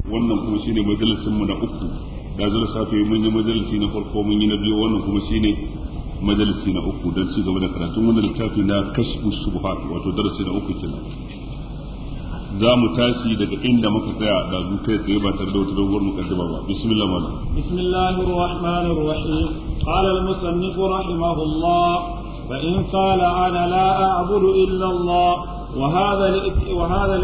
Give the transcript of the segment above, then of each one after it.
wannan kuma shine majalisin mu na uku da zuwa safe mun yi majalisi na farko mun yi na biyu wannan kuma shine majalisi na uku don ci gaba da karatun wannan littafi na kashfu subhat wato darasi na uku kenan za mu tashi daga inda muka tsaya da zu kai tsaye ba tare da wata doguwar mukaddima ba bismillah malam bismillahir rahmanir rahim qala al musannif rahimahullah fa in qala ana la a'budu illa allah wa hadha wa hadha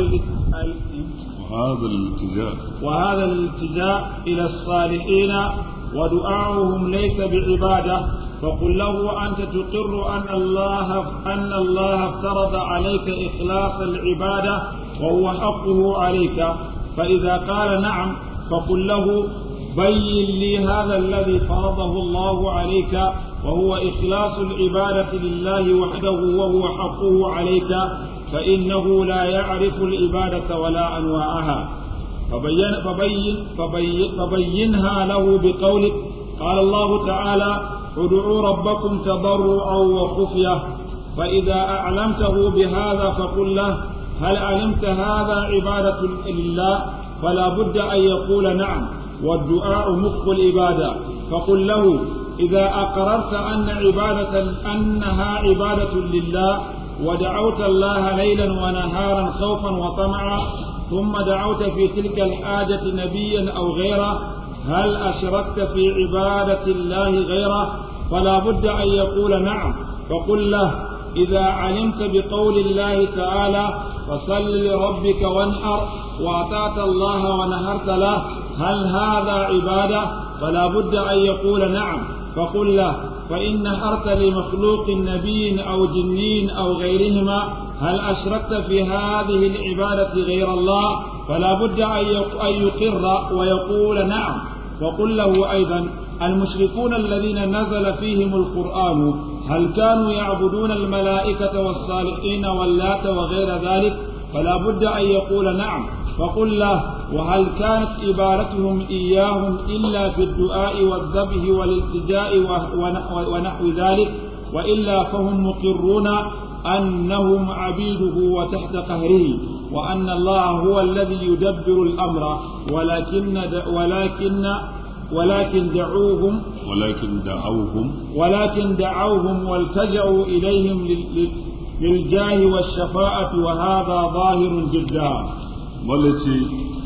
وهذا الالتجاء وهذا الالتجاء إلى الصالحين ودعاؤهم ليس بعبادة فقل له أنت تقر أن الله أن الله افترض عليك إخلاص العبادة وهو حقه عليك فإذا قال نعم فقل له بين لي هذا الذي فرضه الله عليك وهو إخلاص العبادة لله وحده وهو حقه عليك فإنه لا يعرف العبادة ولا أنواعها فبين فبين فبين فبينها له بقولك قال الله تعالى ادعوا ربكم تضرعا وخفية فإذا أعلمته بهذا فقل له هل علمت هذا عبادة لله فلا بد أن يقول نعم والدعاء مخ العبادة فقل له إذا أقررت أن عبادة أنها عبادة لله ودعوت الله ليلا ونهارا خوفا وطمعا ثم دعوت في تلك الحاجة نبيا أو غيره هل أشركت في عبادة الله غيره فلا بد أن يقول نعم فقل له إذا علمت بقول الله تعالى فصل لربك وانحر وأطعت الله ونهرت له هل هذا عبادة فلا بد أن يقول نعم فقل له فإن نهرت لمخلوق نبي أو جنين أو غيرهما هل أشركت في هذه العبادة غير الله فلا بد أن يقر ويقول نعم وقل له أيضا المشركون الذين نزل فيهم القرآن هل كانوا يعبدون الملائكة والصالحين واللات وغير ذلك فلا بد أن يقول نعم فقل له وهل كانت عبادتهم إياهم إلا في الدعاء والذبح والالتجاء ونحو ذلك وإلا فهم مقرون أنهم عبيده وتحت قهره وأن الله هو الذي يدبر الأمر ولكن ولكن ولكن دعوهم ولكن دعوهم ولكن دعوهم والتجأوا إليهم للجاه والشفاعة وهذا ظاهر جدا malace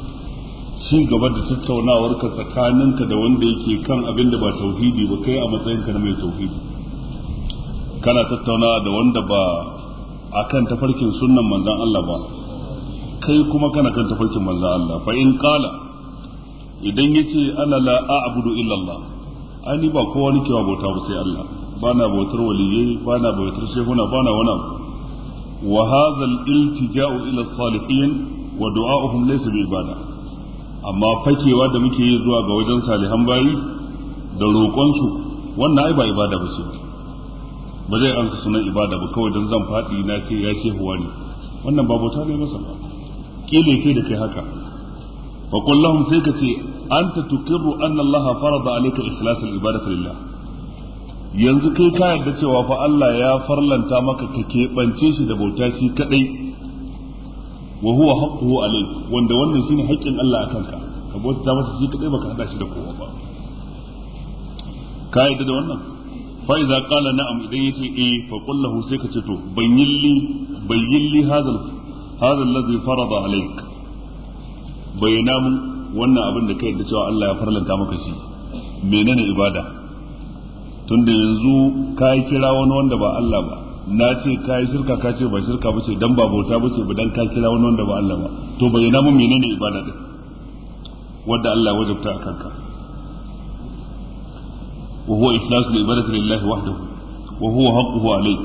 ci gaba da tattaunawarka tsakaninka da wanda yake kan abin da ba tauhidi ba kai a matsayinka na mai tauhidi kana tattaunawa da wanda ba a kan tafarkin sunnan manzan Allah ba kai kuma kana kan tafarkin manzan Allah fa in qala idan yace ana la a'budu illa Allah ani ba kowa nake wa bauta ba sai Allah bana bautar waliyai bana bautar shehuna bana wani abu wa hadha al-iltija'u ila salihin wa du'a'uhum laysa bi ibada amma fakewa da muke yi zuwa ga wajen salihan bayi da roƙon su wannan ai ba ibada ba ce ba zai amsa sunan ibada ba kawai dan zan faɗi na ce ya ce huwa ne wannan ba bauta ne masa ba kile kai da kai haka fa qul lahum sai ka ce anta tuqirru anna Allah farada alayka ikhlas al-ibadati lillah yanzu kai ka yarda cewa fa Allah ya farlanta maka ka keɓance shi da bauta shi kadai wa huwa haqquhu alayk wanda wannan shine haƙƙin Allah akan ka ka bauta masa shi kadai baka hada shi da kowa ba ka yadda da wannan fa idza qala na'am idan yace eh fa qul lahu sai ka ce to bayyin li bayyin li hadha hadha alladhi farada alayk bayyana mun wannan abin da ka yadda cewa Allah ya farlanta maka shi menene ibada tunda yanzu ka kira wani wanda ba Allah ba na ce ka yi shirka ka ce ba shirka ba ce dan ba bauta ba ce ba dan ka kira wani wanda ba Allah ba to bayyana mun menene ibada din wanda Allah ya wajabta a kanka wa huwa ikhlasu al-ibadati lillahi wahdahu wa huwa haqquhu alayk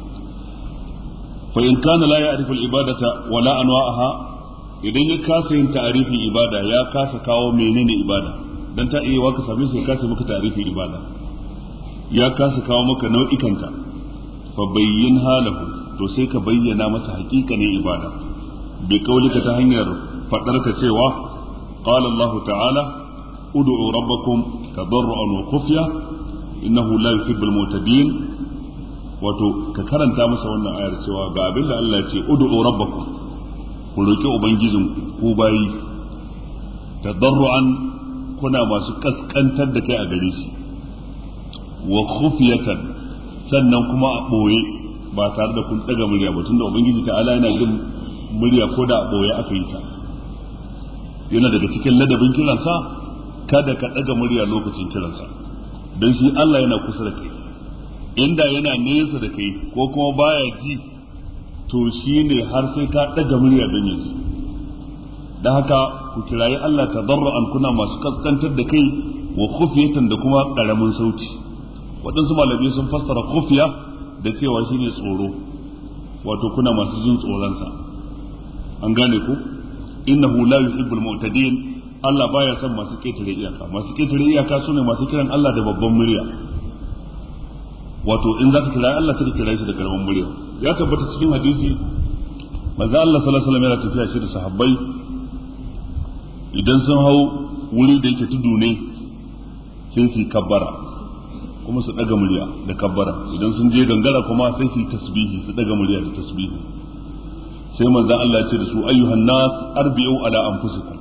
fa in kana la ya'rifu al-ibadata wa la anwa'aha idan ya kasa yin ta'arifin ibada ya kasa kawo menene ibada dan ta iya waka same shi ya kasa maka ta'arifin ibada ya kasa kawo maka nau'ikanta fa bayyin halahu to sai ka bayyana masa haƙiƙanin ibada bi kaulika ta hanyar fadar ka cewa qala Allah ta'ala ud'u rabbakum tadarruan wa khufya innahu la yuhibbul mu'tadin wato ka karanta masa wannan ayar cewa ga abin da Allah ya ce ud'u rabbakum ku roki ubangijin ku bayi tadarru'an kuna masu kaskantar da kai a gare shi wa khufiyatan sannan kuma a boye ba tare da kun daga murya ba tunda ubangiji ta'ala yana jin murya ko da a boye aka yi ta yana daga cikin ladabin kiransa kada ka daga murya lokacin kiransa don shi Allah yana kusa da kai inda yana nesa da kai ko kuma baya ji to shi ne har sai ka ɗaga murya don yi da haka ku kirayi Allah tadarru'an kuna masu kaskantar da kai wa khufiyatan da kuma ƙaramin sauti waɗansu malamai sun fassara khufiya da cewa shine tsoro wato kuna masu jin tsoronsa an gane ku innahu la yuhibbul mu'tadin Allah baya son masu ketare iyaka masu ketare iyaka sune masu kiran Allah da babban murya wato in zaka kira Allah sai ka kira shi da karamin murya ya tabbata cikin hadisi manzo Allah sallallahu alaihi wasallam yana tafiya shi da sahabbai idan sun hau wuri da yake tudu ne sai su kabbara kuma su daga murya da kabbara idan sun je gangara kuma sai su tasbihi su daga murya da tasbihi sai manzo Allah ya ce da su ayyuhan nas arbi'u ala anfusikum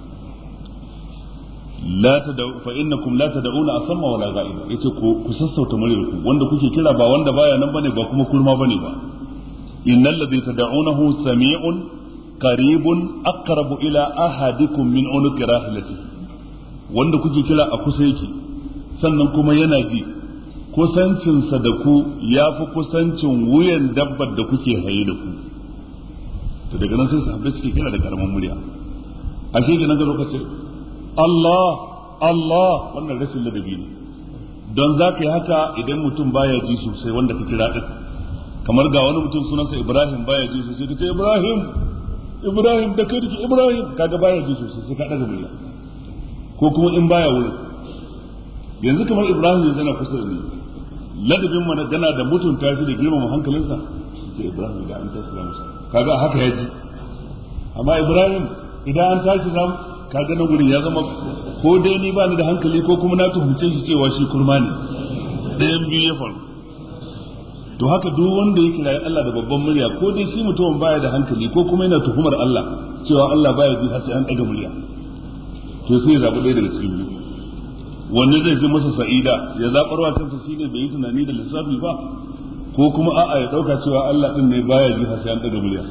la tad'u fa innakum la tad'una asamma wala ghaiba yace ku ku sassauta muryar ku wanda kuke kira ba wanda baya nan bane ba kuma kurma bane ba innal ladhi tad'unahu sami'un qaribun aqrabu ila ahadikum min unuqi rahilatihi wanda kuke kira a kusa yake sannan kuma yana ji kusancinsa da ku ya fi kusancin wuyan dabbar da kuke haye da ku to daga nan sai sahabbai suke kira da karamin murya ashe kenan ga lokacin Allah Allah wannan rashin ladabi ne don za ka yi haka idan mutum baya ji sosai wanda ka kira ɗin kamar ga wani mutum sunansa Ibrahim baya ji sosai ka ce Ibrahim Ibrahim da kai dake Ibrahim kaga baya ji sosai sai ka ɗaga murya ko kuma in baya wurin yanzu kamar Ibrahim yanzu yana kusa da ni ladabin mana gana da mutunta shi da girmama hankalinsa ce Ibrahim da an tashi zamu kaga haka ya ji amma Ibrahim idan an tashi zamu kaga nan gurin ya zama ko dai ni ba ni da hankali ko kuma na tuhumce shi cewa shi kurma ne ɗayan biyu ya faru to haka duk wanda ya kira Allah da babban murya ko dai shi mutumin baya da hankali ko kuma yana tuhumar Allah cewa Allah baya ji har sai an ɗaga murya to sai ya zaɓi ɗaya daga cikin biyu wanne zai fi masa sa'ida ya zaɓarwa kansa shine bai yi tunani da lissafi ba ko kuma a'a ya ɗauka cewa Allah ɗin ne baya ji har sai an ɗaga murya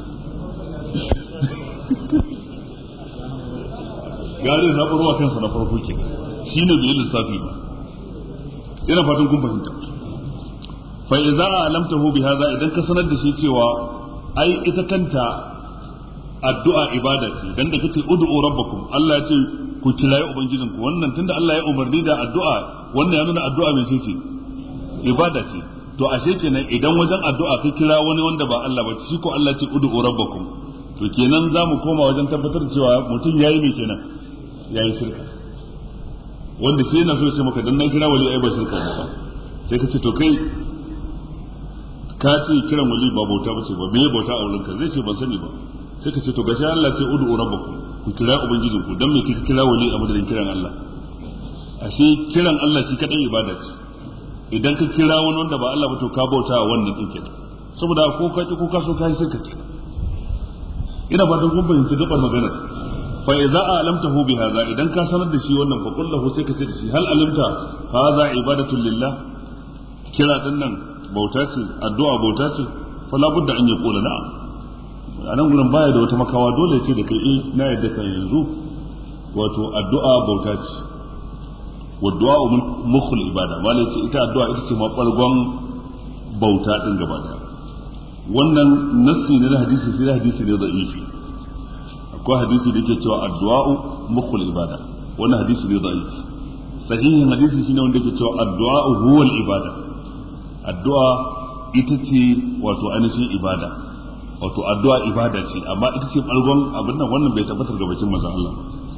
gare zaɓarwa kansa na farko ke shi ne bai lissafi ba ina fatan kun fahimta fa idza alamtahu bi hadha idan ka sanar da shi cewa ai ita kanta addu'a ibada ce dan da kace ud'u rabbakum Allah ya ce ku kirayi ubangijinku wannan tunda Allah ya umarni da addu'a wannan ya nuna addu'a mai ce ibada ce to ashe kenan idan wajen addu'a ka kira wani wanda ba Allah ba shi ko Allah ce ud'u rabbakum to kenan za mu koma wajen tabbatar cewa mutum yayi me kenan yayi shirka wanda shi yana so ya ce maka dan na kira wali ai ba shirka ba sai ka ce to kai ka ce kiran wali ba bauta ba ce ba me bauta a wurinka zai ce ban sani ba sai ka ce to gashi Allah ce ud'u rabbakum ku kira ubangijinku dan me kika kira wali a madadin kiran Allah ashe kiran Allah shi kadai ibada ce idan ka kira wani wanda ba Allah ba to ka bauta wa wannan din kenan saboda ko ka ko ka so ka yi shirka kenan ina fatan kun fahimci gabar magana fa idza alamtahu bi hadha idan ka sanar da shi wannan fa qul lahu sai ka ce da shi hal alimta hadha ibadatu lillah kira din nan bauta ce addu'a bauta ce fa la budda an yaqula na'am anan gurin baya da wata makawa dole ce da kai eh na yadda kan yanzu wato addu'a bauta ce wa du'a mukhul ibada malai ce ita addu'a ita ce mabalgon bauta din gaba daya wannan nassi ne na hadisi sai hadisi ne da'ifi akwai hadisi da yake cewa addu'a mukhul ibada wannan hadisi ne da'ifi sahihin hadisi shine wanda yake cewa addu'a huwal ibada addu'a ita ce wato ainihin ibada wato addu'a ibada ce amma ita ce balgon abin nan wannan bai tabbatar ga bakin manzon Allah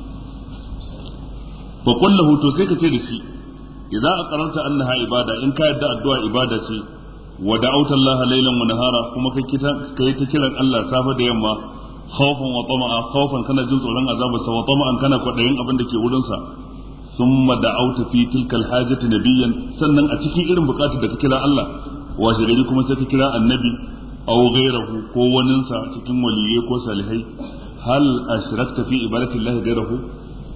fa qul lahu to sai ka ce da shi idza aqrarta annaha ibada in ka yadda addu'a ibada ce wa da'awta Allah laylan wa nahara kuma kai kita kai ta kiran Allah safa da yamma khawfan wa tama'a khawfan kana jin tsoron azabar sa wa tama'an kana kwadayin abin da ke wurin sa thumma da'awta fi tilkal hajati nabiyyan sannan a cikin irin bukatar da ka kira Allah washe gari kuma sai ka kira annabi aw ghayrahu ko waninsa cikin waliyai ko salihai hal ashrakta fi ibadati Allah ghayrahu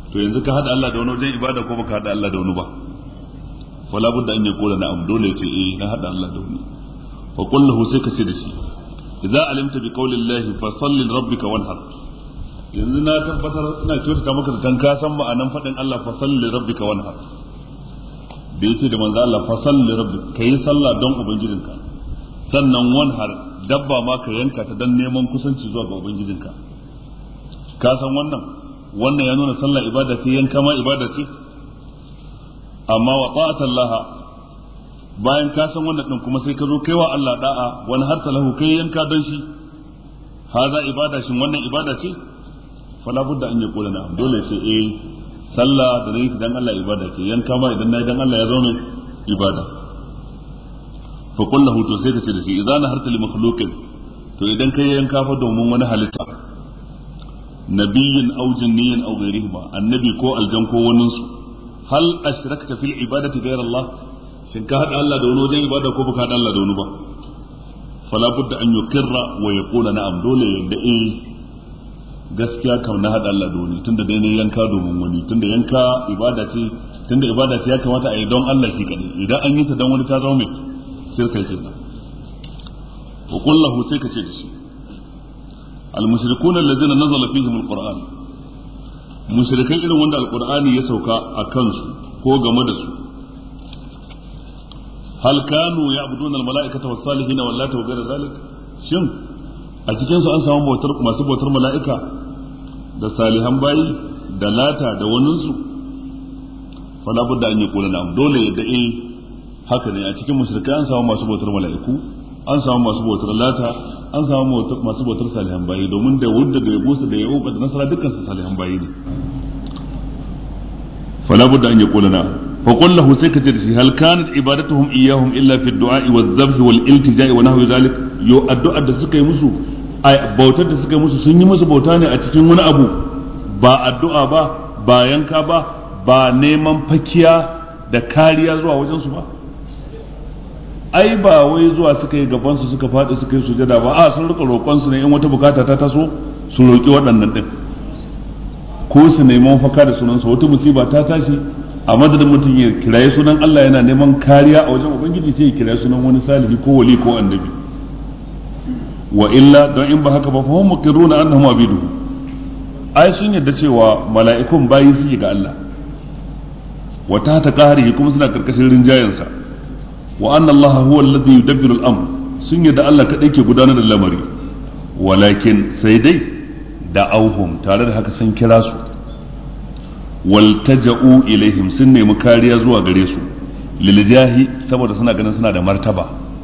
to yanzu ka hada Allah da wani wajen ibada ko baka hada Allah da wani ba fala budda an yaqula na'am dole ya ce eh na hada Allah da wani fa qul lahu sai ka ce da shi idza alimta bi qawli Allah fa salli li rabbika wanhar yanzu na tabbatar ina kyautata maka da ka san ma'anan fadin Allah fa salli li rabbika wanhar da yace da manzo Allah fa salli li rabbika kai sallah don ubangijinka sannan wanhar dabba ma ka yanka ta dan neman kusanci zuwa ga ubangijinka ka san wannan wannan ya nuna sallah ibada ce yanka ma ibada ce amma wa ta'atallaha bayan ka san wannan din kuma sai ka zo kaiwa Allah da'a wani har lahu kai yanka don shi haza ibada shin wannan ibada ce fala budda an yaqula na dole sai eh sallah da nayi dan Allah ibada ce yanka ma idan nayi dan Allah ya zo mai ibada fa qul lahu to sai ka ce da shi idan harta li makhluqin to idan kai yanka fa domin wani halitta nabiyyin aw jinniyin aw ghayrihima annabi ko aljan ko waninsu hal ashrakta fil ibadati ghayra Allah shin ka hada Allah da wani wajen ibada ko baka hada Allah da wani ba fala budda an yukirra wa yaqula na'am dole yadda eh gaskiya kam na hada Allah da wani tunda dai ne yanka domin wani tunda yanka ibada ce tunda ibada ce ya kamata a yi don Allah shi kadai idan an yi ta don wani ta zama mai shirka kenan wa qul lahu sai ka ce da shi al mushrikun allazina nazala fihim al qur'an mushrikai irin wanda alqur'ani ya sauka a kansu ko game da su hal kanu ya'buduna al-mala'ikata was-salihin wal lata wa ghayra zalik shin a cikin su an samu bautar masu bautar mala'ika da salihan bayi da lata da wanin su fala budda an yaqula na'am dole yadda eh haka ne a cikin mushrikai an samu masu bautar mala'iku an samu masu bautar lata an samu masu bautar salihan bayi domin da wudda da yabusa da yauka da nasara dukkan su salihan bayi ne fala budda an yaqula na'am فقل له سكت هل كانت عبادتهم إياهم إلا في الدعاء والذبح والالتجاء ونحو ذلك يو الدعاء da suka yi musu bautar da suka yi musu sun yi musu bauta ne a cikin wani abu ba addu'a ba ba yanka ba ba neman fakiya da kariya zuwa wajen su ba ai ba wai zuwa suka yi gaban su suka faɗi suka yi sujada ba a sun rika roƙon su ne in wata bukata ta taso su roƙi waɗannan din ko su neman faka da sunansa wata musiba ta tashi a madadin mutum ya kiraye sunan Allah yana neman kariya a wajen ubangiji sai ya kiraye sunan wani salihi ko wali ko annabi wa illa don in ba haka ba fa hum muqirruna annahum abiduhu ai sun yadda cewa mala'ikun bayi su ga Allah wa ta ta qahrihi kuma suna karkashin rinjayensa wa anna Allah huwa alladhi yudabbiru al-amr sun yadda Allah kadai ke gudanar da lamari walakin sai dai da'auhum tare da haka sun kira su waltaja'u ilaihim sun nemi kariya zuwa gare su liljahi saboda suna ganin suna da martaba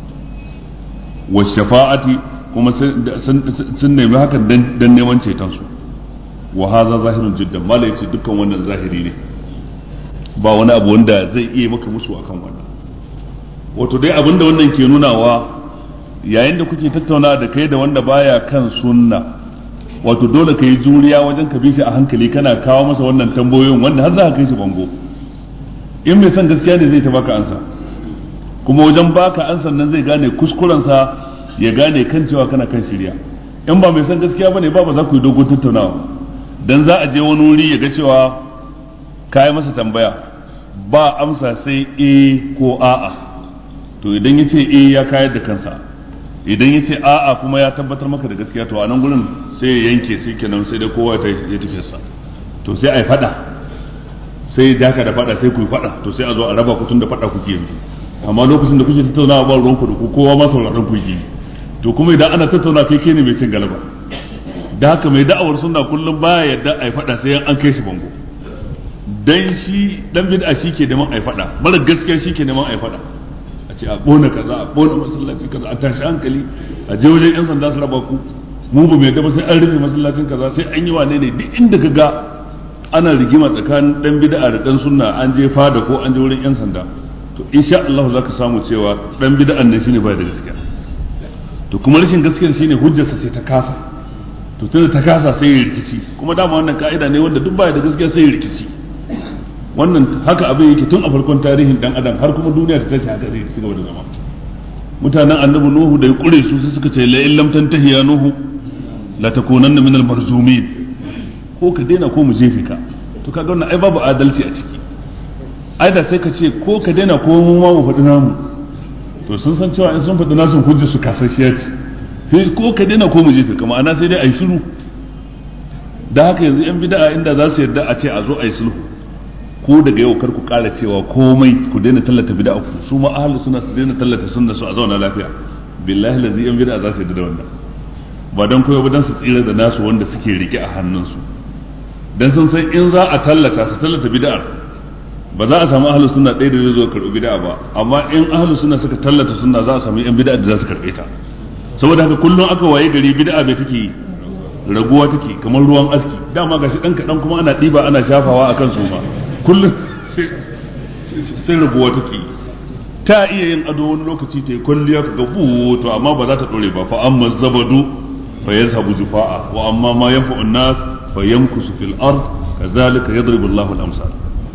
wa shafa'ati kuma sun nemi hakan dan neman ceton su wa hadha zahirun jiddan mala yace dukkan wannan zahiri ne ba wani abu wanda zai iya maka musu akan wannan wato dai abinda wannan ke nunawa yayin da kuke tattauna da kai da wanda baya kan sunna wato dole ka yi juriya wajen ka bi shi a hankali kana kawo masa wannan tambayoyin wanda har za ka kai shi bango in mai son gaskiya ne zai ta baka ansa kuma wajen baka ansan nan zai gane kuskurensa ya gane kan cewa kana kan shirya in ba mai son gaskiya bane ba ba za ku yi dogon tattaunawa dan za a je wani wuri ya ga cewa ka yi masa tambaya ba amsa sai e ko a'a to idan ya ce e ya kayar da kansa idan ya ce a'a kuma ya tabbatar maka da gaskiya to a nan gurin sai ya yanke sai kenan sai dai kowa ya tafi sa to sai a yi fada sai ya ka da fada sai ku yi fada to sai a zo a raba ku tun da fada kuke yanzu amma lokacin da kuke tattaunawa ba ruwan ku da ku kowa ma sauraron ku yi to kuma idan ana tattauna kai kai ne mai cin galaba da haka mai da'awar sunna kullum baya yadda a yi fada sai an kai shi bango dan shi dan bid'a shi ke neman a yi fada mara gaskiya shi ke neman a yi fada ce a bona kaza a bona masallaci kaza a tashi hankali a je wajen yan sanda su raba ku mu ba mai ba sai an rufe masallacin kaza sai an yi wane ne duk inda ka ga ana rigima tsakanin dan bid'a da dan sunna an je fada ko an je wurin yan sanda to insha Allah zaka samu cewa dan bid'an ne shine bai da gaskiya to kuma rashin gaskiyar shine hujjarsa sai ta kasa to tunda ta kasa sai ya rikici kuma dama wannan ka'ida ne wanda duk baya da gaskiya sai ya rikici wannan haka abin yake tun a farkon tarihin dan adam har kuma duniya ta tashi haka zai ci gaba da zama mutanen annabi nuhu da ya kure su sai suka ce la in lam tantahi ya nuhu la takunanna min al marzumin ko ka daina ko mu jefe ka to kaga wannan ai babu adalci a ciki ai da sai ka ce ko ka daina ko mu ma mu faɗi namu to sun san cewa in sun faɗi nasu hujja su kasashiya ce sai ko ka daina ko mu jefe kama ana sai dai ai shiru da haka yanzu yan bid'a inda za su yarda a ce a zo ai sulhu ko daga yau kar ku ƙara cewa komai ku daina tallata bid'a ku su ma ahlus sunna su daina tallata sunna su a zauna lafiya billahi lazi yan bid'a za su yarda da wannan ba dan koyo ba dan su tsira da nasu wanda suke rike a hannunsu dan sun san in za a tallata su tallata bid'ar ba za a samu ahlus sunna ɗaya da zai zo karɓi bid'a ba amma in ahlus sunna suka tallata sunna za a samu yan bid'a da za su karɓe ta saboda haka kullum aka waye gari bid'a bai take raguwa take kamar ruwan aski dama gashi dan kadan kuma ana ɗiba ana shafawa akan su ma kullum sai raguwa take ta iya yin ado wani lokaci ta yi kwalliya ka ga to amma ba za ta dore ba fa amma zabadu fa yazhabu jufa'a wa amma ma yanfa'u an-nas fa yamkusu fil ard kazalika yadribu Allahu al-amsal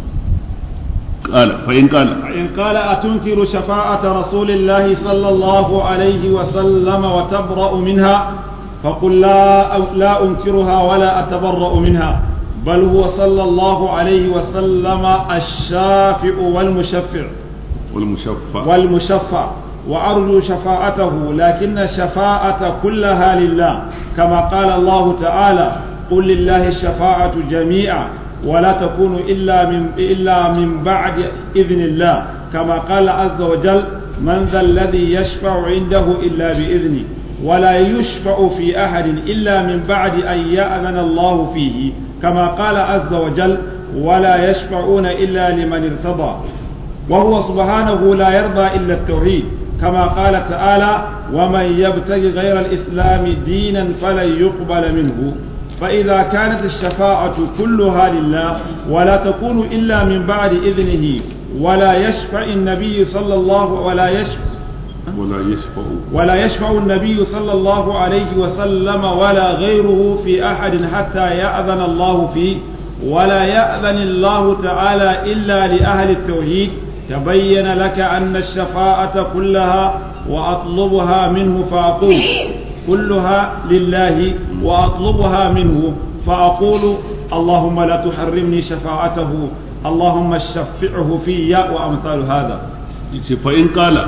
قال فإن قال فإن قال أتنكر شفاعة رسول الله صلى الله عليه وسلم وتبرأ منها فقل لا لا أنكرها ولا أتبرأ منها بل هو صلى الله عليه وسلم الشافع والمشفع والمشفع والمشفع وأرجو شفاعته لكن الشفاعة كلها لله كما قال الله تعالى قل لله الشفاعة جميعا ولا تكون إلا من إلا من بعد إذن الله كما قال عز وجل من ذا الذي يشفع عنده إلا بإذنه ولا يشفع في أحد إلا من بعد أن يأذن الله فيه كما قال عز وجل ولا يشفعون إلا لمن ارتضى وهو سبحانه لا يرضى إلا التوحيد كما قال تعالى ومن يبتغي غير الإسلام دينا فلن يقبل منه فإذا كانت الشفاعة كلها لله ولا تكون إلا من بعد إذنه ولا يشفع النبي صلى الله ولا يشفع ولا يشفع ولا يشفع النبي صلى الله عليه وسلم ولا غيره في أحد حتى يأذن الله فيه ولا يأذن الله تعالى إلا لأهل التوحيد تبين لك أن الشفاعة كلها وأطلبها منه فأقول كلها لله وأطلبها منه فأقول اللهم لا تحرمني شفاعته اللهم شفعه في وأمثال هذا فإن قال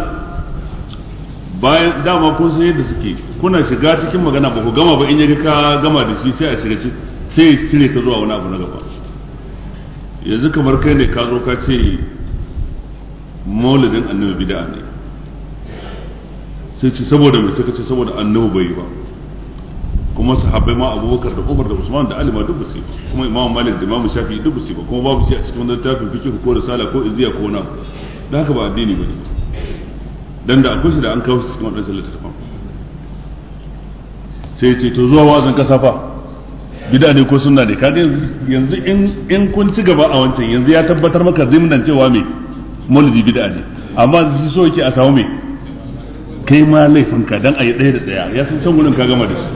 bayan dama kun san yadda suke kuna shiga cikin magana ba ku gama ba in yaga ka gama da shi sai a shiga sai ya cire ka zuwa wani abu na gaba yanzu kamar kai ne ka zo ka ce maulidin annabi bid'a ne sai ce saboda mai suka ce saboda annabi bai yi ba kuma sahabbai ma abubakar da umar da usman da ali ma duk basu kuma imam malik da imam shafi duk basu ba kuma babu shi a cikin wani littafin fiqh ko risala ko izziya ko na da haka ba addini bane dan da akwai shi da an kawo shi cikin wadannan littafin sai ce to zuwa wazan kasa fa bid'a ne ko sunna ne kaga yanzu in in kun ci gaba a wancan yanzu ya tabbatar maka zimnan cewa me maulidi bid'a ne amma shi so yake a samu me kai ma laifinka dan a yi ɗaya da ɗaya ya san can wurin ka gama da shi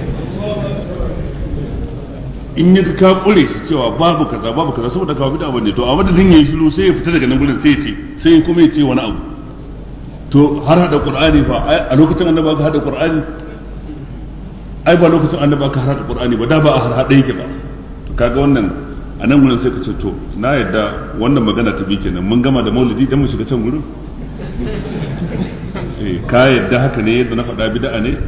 in yi ka kure shi cewa babu kaza babu kaza saboda ka bid'a bane to a madadin yayi shiru sai ya fita daga nan gurin sai ya ce sai kuma ya ce wani abu to har hada qur'ani fa a lokacin annabi aka hada qur'ani ai ba lokacin annabi aka hada qur'ani ba da ba a har hada yake ba to kaga wannan a nan gurin sai ka ce to na yadda wannan magana ta bi kenan mun gama da maulidi dan mu shiga can gurin eh ka yadda haka ne yadda na faɗa bid'a ne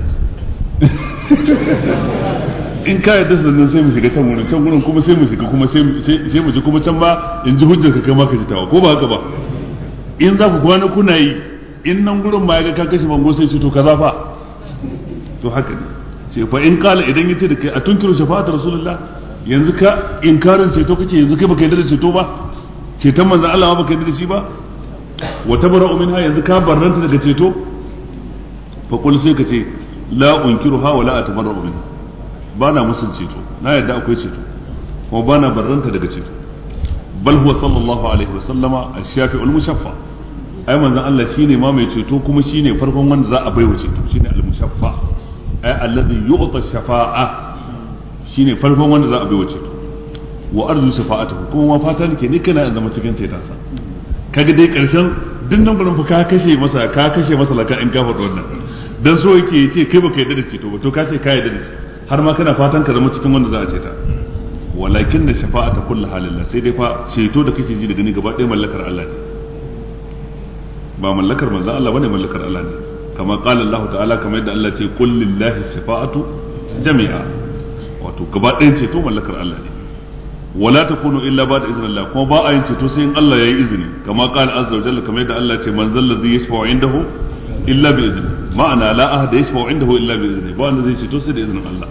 in ka yadda sannan sai mu shiga can wurin can wurin kuma sai mu shiga kuma sai mu ji kuma can ba in ji hujjar ka kai ma ka ji tawa ko ba haka ba in za ku kwana kuna yi in nan gurin ma ya ga ka kashe bango sai ce to kaza fa to haka ne ce fa in kala idan yace da kai a tunkiru shafa'atar rasulullah yanzu ka inkarin ceto kake yanzu kai baka yarda da ceto ba ceton manzon Allah ba baka yarda da shi ba wa tabara'u minha yanzu ka barranta daga ceto fa qul sai ka ce la unkiruha wa la atabarra'u minha ba na musun ceto na yadda akwai ceto kuma ba na barranta daga ceto bal huwa sallallahu alaihi wa sallama ash-shafi'ul mushaffa ai manzon Allah shine ma mai ceto kuma shine farkon wanda za a baiwa ceto shine al-mushaffa ai alladhi yu'ta shafa'a shine farkon wanda za a baiwa ceto wa arzu shafa'atuhu kuma ma fata nake ni kana zama cikin cetonsa kaga dai karshen dinnan gurin fa ka kashe masa ka kashe masa laka in ka faɗi wannan dan so yake yace kai baka yarda da ceto ba to ka ce ka yarda da shi har ma kana fatan ka zama cikin wanda za a ce ta walakin da shafa'ata kullu halillah sai dai fa ceto da kake ji da gani gaba ɗaya mallakar Allah ne ba mallakar manzon Allah bane mallakar Allah ne kama qala Allah ta'ala kamar yadda Allah ce qul lillahi shafa'atu jami'a wato gaba ɗayan ceto mallakar Allah ne wala takunu illa ba da iznillah kuma ba a yin ceto sai in Allah ya yi izini kama qala azza wa jalla kamar yadda Allah ce man zal ladhi yashfa'u indahu illa bi izni ma'ana la ahada yashfa'u indahu illa bi izni ba wanda zai ceto sai da izinin Allah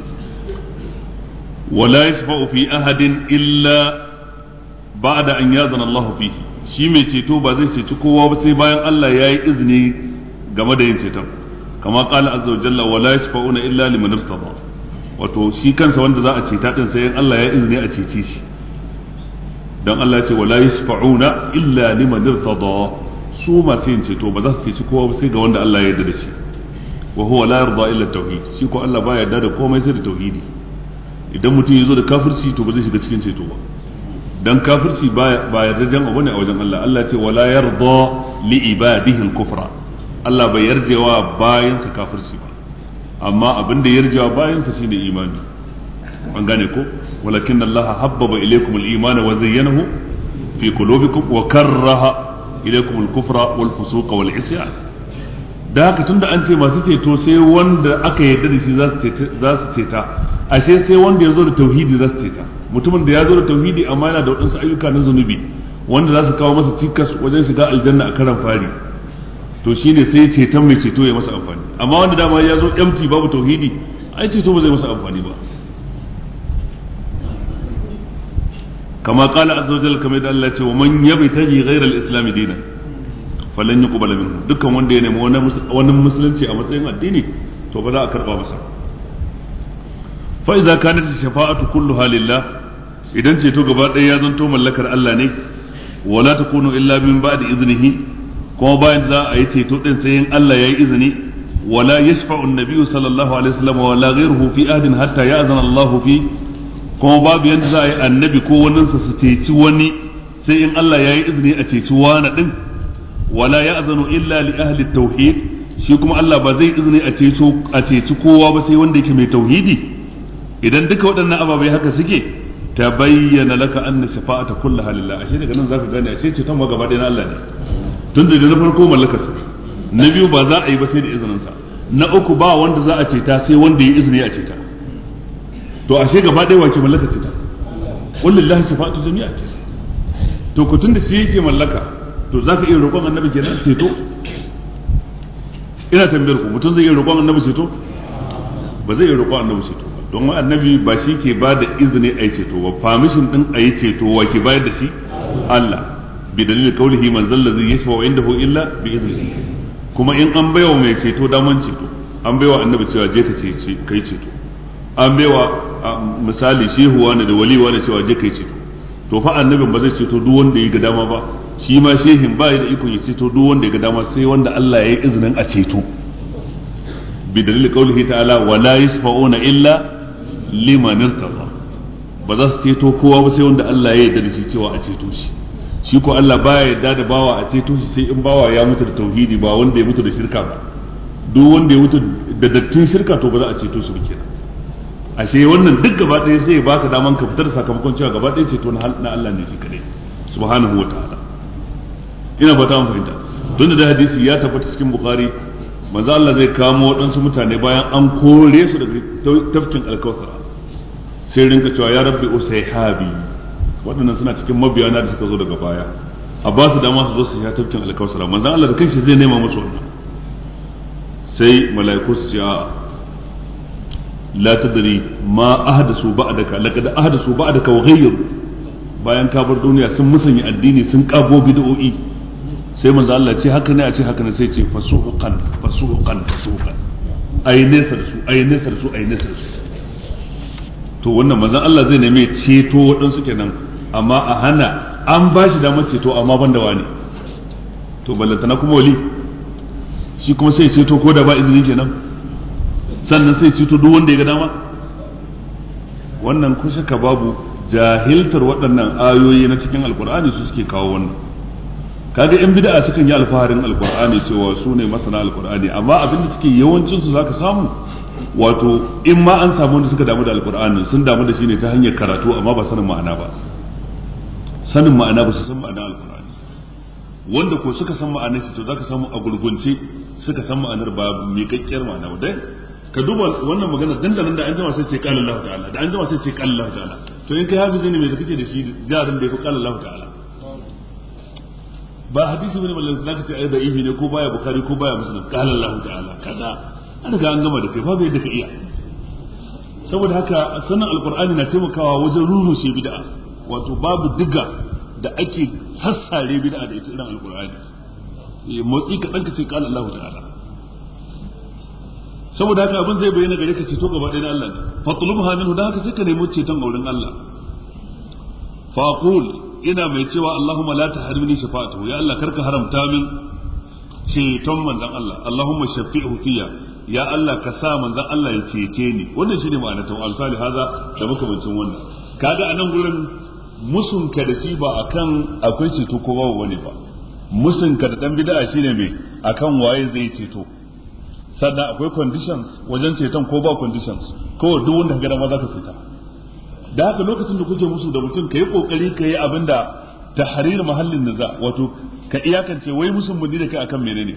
wala yashfa'u fi ahadin illa ba'da an yadana Allah fihi shi mai ceto ba zai ceci kowa ba sai bayan Allah ya yi izini game da yin ceton kama qala azza wa jalla wala yashfa'una illa liman irtada wato shi kansa wanda za a ceta din sai Allah ya izini a cece shi dan Allah ya ce wala yashfa'una illa liman irtada su masu yin ceto ba za su ceci kowa ba sai ga wanda Allah ya yarda da shi wa huwa la yarda illa tauhid shi ko Allah ba yarda da komai sai da tauhidi idan mutum ya zo da kafirci to ba zai shiga cikin ceto ba dan kafirci ba yarda jan abu ne a wajen Allah Allah ce wala yarda li ibadihi al-kufra Allah bai yarjewa bayan sa kafirci ba amma abin da yarjewa bayan sa shine imani an gane ko walakin Allah habbaba ilaykum al-iman wa zayyanahu fi qulubikum wa karraha ilaykum al-kufra wal fusuqa wal isyan da haka tunda an ce masu ceto sai wanda aka yarda da shi za su ceta ashe sai wanda ya zo da tauhidi za su ceta mutumin da ya zo da tauhidi amma yana da waɗansu ayyuka na zunubi wanda za su kawo masa cikas wajen shiga aljanna a karan fari to shine sai ceton mai ceto ya masa amfani amma wanda dama ya zo empty babu tauhidi ai ceto ba zai masa amfani ba kama qala azza wa jalla kamar da Allah ce wa man yabtaji ghayra al-islam dinan falan yuqbala minhu dukkan wanda ya nemi wani musulunci a matsayin addini to ba za a karba masa fa idza kanat shafa'atu kulluha lillah idan ceto gaba ɗaya ya zanto mallakar Allah ne wala takunu illa min ba'di iznihi kuma bayan za a yi ceto din sai in Allah ya yi izini wala yashfa'u an-nabiyyu sallallahu alaihi wasallam wala ghayruhu fi ahdin hatta ya'zana Allah fi kuma babu yanda za a yi annabi ko wani sa su ceci wani sai in Allah ya yi izini a ceci wani din wala ya'zanu illa li ahli tauhid shi kuma Allah ba zai izini a ceto a ceci kowa ba sai wanda yake mai tauhidi idan duka waɗannan ababai haka suke ta bayyana laka anna shafa'ata kullaha lillah ashe daga nan zaka gane ashe ceton ma gaba ɗaya na Allah ne tun da na farko mallakar sa na biyu ba za a yi ba sai da izinin sa na uku ba wanda za a ceta sai wanda ya izini a ceta to ashe gaba ɗaya wace mallakar ceta qul lillahi shafa'atu jami'a to ku tun da shi yake mallaka to zaka iya roƙon annabi kenan ceto ina tambayar ku mutum zai iya roƙon annabi ceto ba zai iya roƙon annabi ceto don annabi ba shi ke ba da izini a yi ceto ba famishin din a yi ceto wa ke bayar da shi Allah bi dalilin kaulihi man zalla zai yashfa wa indahu illa bi izni kuma in an baiwa mai ceto daman ceto an baiwa annabi cewa je ka ce kai ceto an baiwa misali shehu wani da wali wani cewa je kai ceto to fa annabin ba zai ceto duk wanda ya ga dama ba shi ma shehin ba da ikon ya ceto duk wanda ya ga dama sai wanda Allah ya yi izinin a ceto bi dalilin kaulihi ta'ala wala yashfa'una illa liman irtada ba za su ceto kowa ba sai wanda Allah ya yarda da shi cewa a ceto shi shi ko Allah baya yarda da bawa a ceto shi sai in bawa ya mutu da tauhidi ba wanda ya mutu da shirka ba duk wanda ya mutu da dattin shirka to ba za a ceto shi ba kenan ashe wannan duk gaba ɗaya sai ya baka daman ka fitar sakamakon cewa gaba ɗaya ceto na Allah ne shi kadai subhanahu wa ta'ala ina fata mun fahimta don da hadisi ya tabbata cikin bukhari manzo Allah zai kamo waɗansu mutane bayan an kore su daga tafkin alkawthara sai rinka cewa ya rabbi usayhabi waɗannan suna cikin mabiyana da suka zo daga baya a ba su dama su zo su sha tafkin alkawthara manzo Allah da kanshi zai nema musu wannan sai mala'iku su ce a la tadri ma ahdasu ba'daka laqad ahdasu ba'daka wa ghayyaru bayan ka bar duniya sun musanya addini sun kago bid'o'i sai manzo Allah ce haka ne a ce haka ne sai ce fasuhuqan fasuhuqan fasuhuqan ai nesa da su ai nesa da su ai nesa da su to wannan manzo Allah zai neme ceto waɗansu kenan amma a hana an ba shi damar ceto amma ban da wani to ballantana kuma wali shi kuma sai ceto ko da ba izini kenan sannan sai ceto duk wanda ya ga dama wannan ko shaka babu jahiltar waɗannan ayoyi na cikin alkur'ani su suke kawo wannan kaga yan bid'a sukan yi alfaharin alkur'ani cewa su ne masana alkur'ani amma abin da suke yawancin su zaka samu wato in ma an samu wanda suka damu da alqur'ani sun damu da shi ne ta hanyar karatu amma ba sanin ma'ana ba sanin ma'ana ba su san ma'anar alqur'ani wanda ko suka san ma'anar shi to zaka samu a gurgunce suka san ma'anar ba miƙaƙƙiyar ma'ana ba dai ka duba wannan magana dandanan da an jima sai ce qala Allah ta'ala da an jima sai ce qala Allah ta'ala to in kai hafizi ne me kake da shi jarin da ya fi qala Allah ta'ala ba hadisi bane ballan zaka ce ai da ihi ne ko baya bukhari ko baya muslim qala Allah ta'ala kaza an riga an gama da kai babu yadda ka iya saboda haka sanin alqur'ani na taimakawa wajen rurushe bid'a wato babu diga da ake sassare bid'a da ita irin alqur'ani motsi ka danka ce qala Allah ta'ala saboda haka abin zai bayyana gare ka ceto gaba ɗaya na Allah ne fatlubha minhu da haka sai ka nemi ceton auren Allah fa aqul ina mai cewa Allahumma la tahrimni shafa'atuhu ya Allah karka haramta min ceton manzon Allah Allahumma shafi'hu fiya ya Allah ka sa manzon Allah ya cece ni wannan shine ma'anar ta al-salih haza da makamancin wannan kaga anan gurin musun ka da shi ba akan akwai ceto ko babu wani ba musun ka da dan bid'a shine me akan waye zai ceto sannan akwai conditions wajen ceton ko ba conditions ko duk wanda ka ga ma za ka ceta da haka lokacin da kuke musu da mutum ka yi kokari ka yi abin da tahrir mahallin niza wato ka iyakance wai musun mun da kai akan menene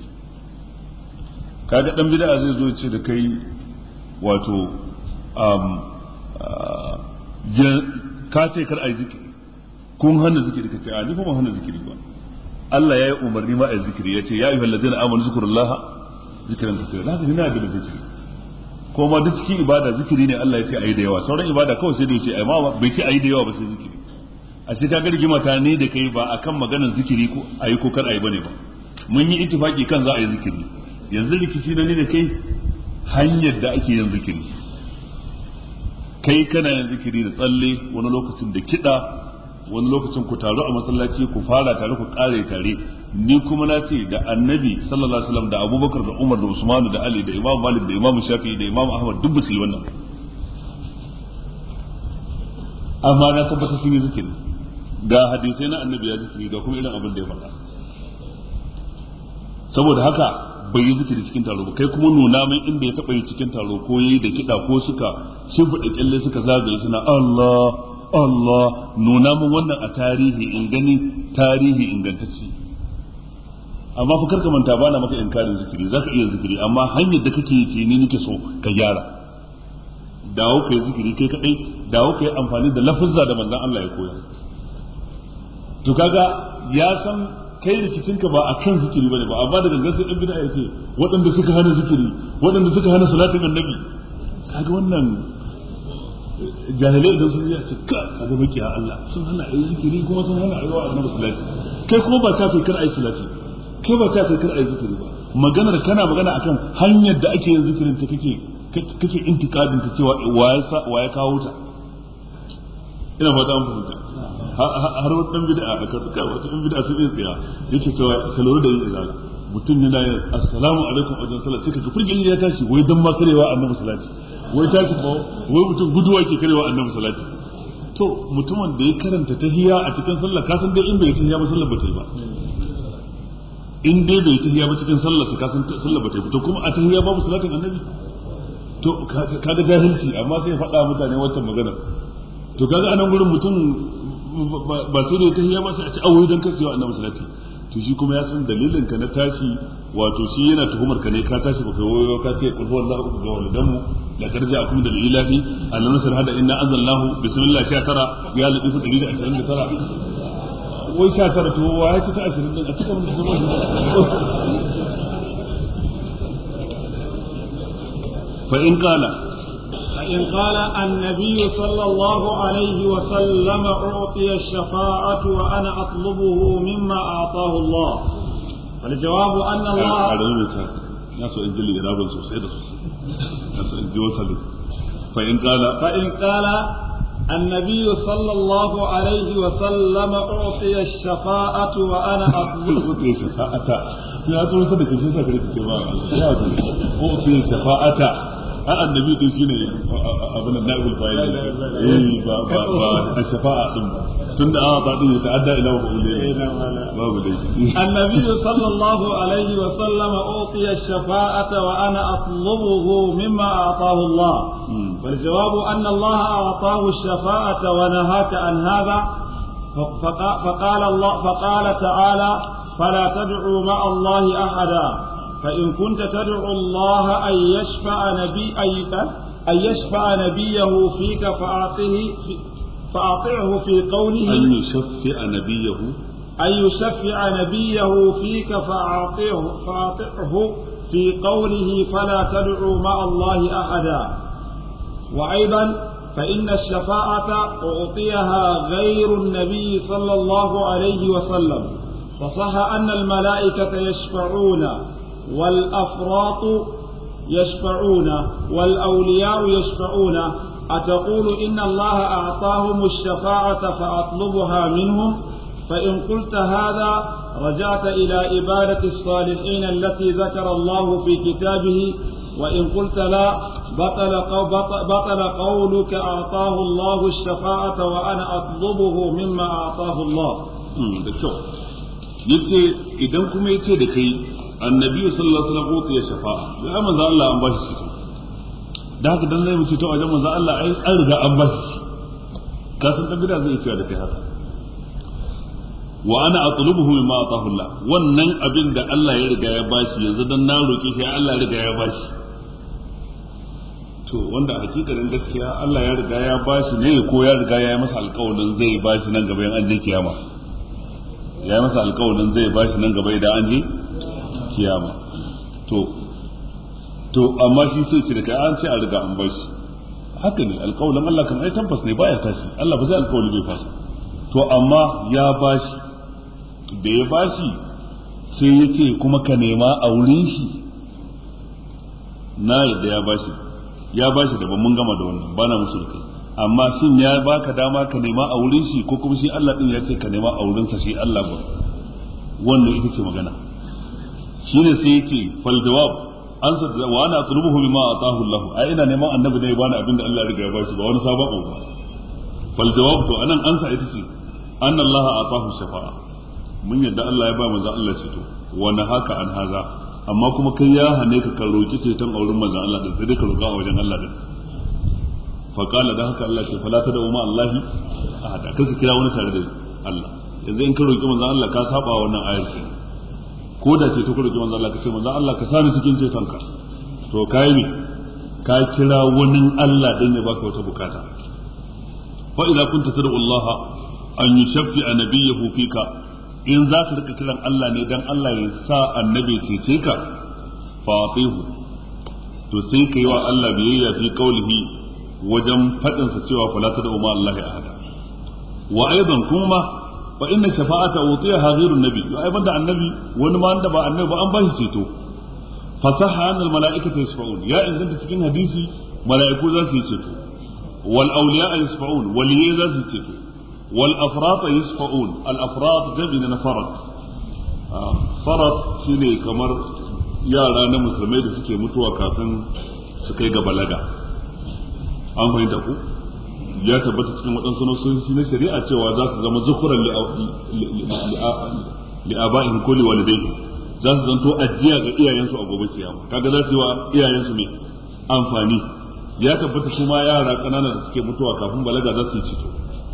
kaga dan bid'a zai zo ce da kai wato um, ka ce kar ai zikiri kun hana zikiri ka ce a ni kuma hana zikiri ba Allah ya yi umarni ma a zikiri ya ce ya ayyuhal ladina amanu zikrullaha zikiran kasira da haka ina da zikiri ko ma duk cikin ibada zikiri ne Allah ya ce ayi da yawa sauran ibada kawai sai da ya ce ai ma bai ce ayi da yawa ba sai zikiri a ce kaga rigima ta ne da kai ba akan maganar zikiri ko ayi ko kar ayi bane ba mun yi ittifaki kan za a yi zikiri yanzu rikici na ne da kai hanyar da ake yin zikiri kai kana yin zikiri da tsalle wani lokacin da kiɗa wani lokacin ku taru a masallaci ku fara tare ku kare tare ni kuma na ce da annabi sallallahu alaihi wasallam da abubakar da umar da usman da ali da imam malik da imam shafi'i da imam ahmad duk ba su yi wannan amma na tabbata sun yi zikiri ga hadisai na annabi ya zikiri ga kuma irin abin da ya faɗa saboda haka bai yi zikiri cikin taro ba kai kuma nuna mai inda ya taɓa yi cikin taro ko yi da kiɗa ko suka shimfiɗa kyalle suka zagaye suna Allah Allah nuna mun wannan a tarihi in gani tarihi ingantacce amma fa karka manta bana maka inkarin zikiri zaka iya zikiri amma hanyar da kake yi ce ni nake so ka gyara dawo ka yi zikiri kai kadai dawo ka yi amfani da lafuzza da manzon Allah ya koya to kaga ya san kai rikicinka ba a kan zikiri bane ba amma da gangan sai dan bid'a ya ce waɗanda suka hana zikiri waɗanda suka hana salatin annabi kaga wannan jahilai idan sun yi a ce ka kaga makiya Allah sun hana ayi zikiri kuma sun hana ayi wa annabi salati kai kuma ba ta kai kar ayi salati kai ba ta kai kar ayi zikiri ba maganar kana magana akan hanyar da ake yin zikirin ta kake kake intikadin ta cewa wa ya kawo ta ina fata an fahimta har wata dan bid'a aka tuka wata dan bid'a sun iya tsaya yake cewa ka lura da yin izala mutum ne na yin assalamu alaikum wajen sallah sai kaga furgin ya tashi wai dan ma karewa annabi salati wai tashi ba wai mutum guduwa ke karewa annabi salati to mutumin da ya karanta tahiyya a cikin sallah ka san dai in bai tahiyya ba sallah ba ta yi ba in dai bai tahiyya ba cikin sallah ka san sallah ba ta yi to kuma a tahiyya babu salatin annabi to kaga jahilci amma sai ya faɗa mutane wancan maganar to kaga anan gurin mutum ba sai da ta hiya ba sai a ci awoyi dan kasewa annabi salati to shi kuma ya san dalilin ka na tashi wato shi yana tuhumar ka ne ka tashi baka wayo ka ce qul huwallahu ahad ga walidanmu la tarja akum da ilahi annabi nasr hada inna anzalnahu bismillah 19 ya ladifu 129 wai 19 to wa ya ci ta 20 din a cikin fa in qala فإن قال النبي صلى الله عليه وسلم أعطي الشفاعة وأنا أطلبه مما أعطاه الله فالجواب أن الله ناس إنجل إرابا سوسيدا ناس إنجل وصل فإن قال فإن قال النبي صلى الله عليه وسلم أعطي الشفاعة وأنا أطلبه أعطي الشفاعة يا تقول صدق شيء سكرت الشفاعة يا أعطي الشفاعة a annabi din shine abin da na'ibul fa'il eh ba ba ba da shafa'a din tunda a ba din ya ta'adda ila wa babu dai النبي صلى الله عليه وسلم أعطي الشفاعة وأنا أطلبه مما أعطاه الله فالجواب أن الله أعطاه الشفاعة ونهاك عن هذا فقال الله فقال تعالى فلا تدعوا مع الله أحدا فإن كنت تدعو الله أن يشفع نبي أن يشفع نبيه فيك فأعطه في فأطعه في قوله أن يشفع نبيه أن يشفع نبيه فيك فأعطيه فأطعه في قوله فلا تدعوا مع الله أحدا وأيضا فإن الشفاعة أعطيها غير النبي صلى الله عليه وسلم فصح أن الملائكة يشفعون والأفراط يشفعون والأولياء يشفعون أتقول إن الله أعطاهم الشفاعة فأطلبها منهم فإن قلت هذا رجعت إلى عبادة الصالحين التي ذكر الله في كتابه وإن قلت لا بطل, بطل قولك أعطاه الله الشفاعة وأنا أطلبه مما أعطاه الله yace idan kuma yace da kai annabi sallallahu alaihi wasallam ya shafa'a ya manzo Allah an bashi shi da haka dan zai mu ce to wajen manzo Allah ai an riga an bashi ka san dan bida zai cewa da kai haka wa ana atlubuhu mimma atahu Allah wannan abin da Allah ya riga ya bashi yanzu dan na roke shi Allah ya riga ya bashi to wanda hakikanin gaskiya Allah ya riga ya bashi ne ko ya riga ya yi masa alƙawarin zai bashi nan gaba in an je kiyama ya yi masa alƙawarin zai bashi nan gaba idan an je kiyama to to amma shi sai ce da kai an ce a riga an bashi haka ne alƙawarin Allah kan ai tabbas ne baya tashi Allah ba zai alƙawari bai fasa to amma ya bashi da ya bashi sai ya ce kuma ka nema a wurin shi na yadda ya bashi ya bashi da mun gama da wannan bana musu da kai amma shin ya baka dama ka nema a wurin shi ko kuma shi Allah din ya ce ka nema a wurin sa shi Allah ba wannan ita ce magana shine sai ya ce fal jawab an sa wa ana atlubuhu bima atahu Allah ai ina neman annabi ne ya bani abin da Allah ya riga ya bashi ba wani sabon abu ba fal jawab to anan ansa ita ce anna Allah atahu shafa'a mun yadda Allah ya ba manzo Allah ceto wa haka an haza amma kuma kai ya hane ka ka roki ceton auren manzo Allah din sai dai ka roka a wajen Allah din fa qala da haka Allah ce fala ta da umma Allah ahada kar ka kira wani tare da Allah yanzu in ka roki manzo Allah ka saba wannan ayar ke ko da ce to ka roki manzo Allah ka ce manzo Allah ka sani cikin ceton ka to kai ne ka kira wani Allah din ya baka wata bukata fa idza kunta tad'u Allah an yushaffi nabiyyahu fika in za ka rika kiran Allah ne dan Allah ya sa annabi cece ka fatihu to sai ka yi wa Allah biyayya fi qaulihi wajen fadin sa cewa fala ta da umma Allah ya ahada wa aidan kuma fa inna shafa'ata utiyaha ghayru nabi to ai banda annabi wani ma wanda ba annabi ba an ba shi ceto fasaha an al mala'ikatu yashfa'un ya inganta cikin hadisi mala'iku za su yi ceto wal awliya yashfa'un waliyai za su yi ceto والافراط يشفعون الافراط جمع فرط فرط shine kamar yara na musulmai da suke mutuwa kafin su kai ga balaga an fahimta ku ya tabbata cikin waɗansu nasoshi na shari'a cewa za su zama zukuran li'aba'in ko liwalidai za su zanto ajiya ga iyayensu a gobe kiyama kaga za su yi wa iyayensu mai amfani ya tabbata kuma yara ƙanana da suke mutuwa kafin balaga za su yi cito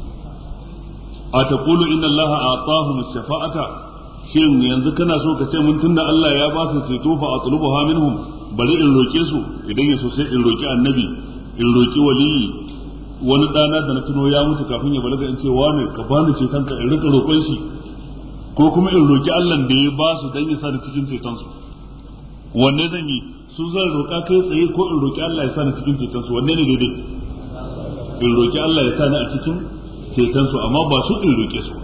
أتقول إن الله أعطاهم الشفاعة shin yanzu kana so ka ce mun tunda Allah ya ba su ceto fa atlubuha minhum bari in roke su idan ya so sai in roki annabi in roki waliyi wani dana da na tuno ya mutu kafin ya balaga in ce wane ka bani ceton ka in rika roƙon shi ko kuma in roki Allah da ya ba su dan ya sa ni cikin ceton su wanne zan yi su zan roka kai tsaye ko in roki Allah ya sa ni cikin ceton su wanne ne daidai in roki Allah ya sa ni a cikin cetonsu amma ba su in roƙe su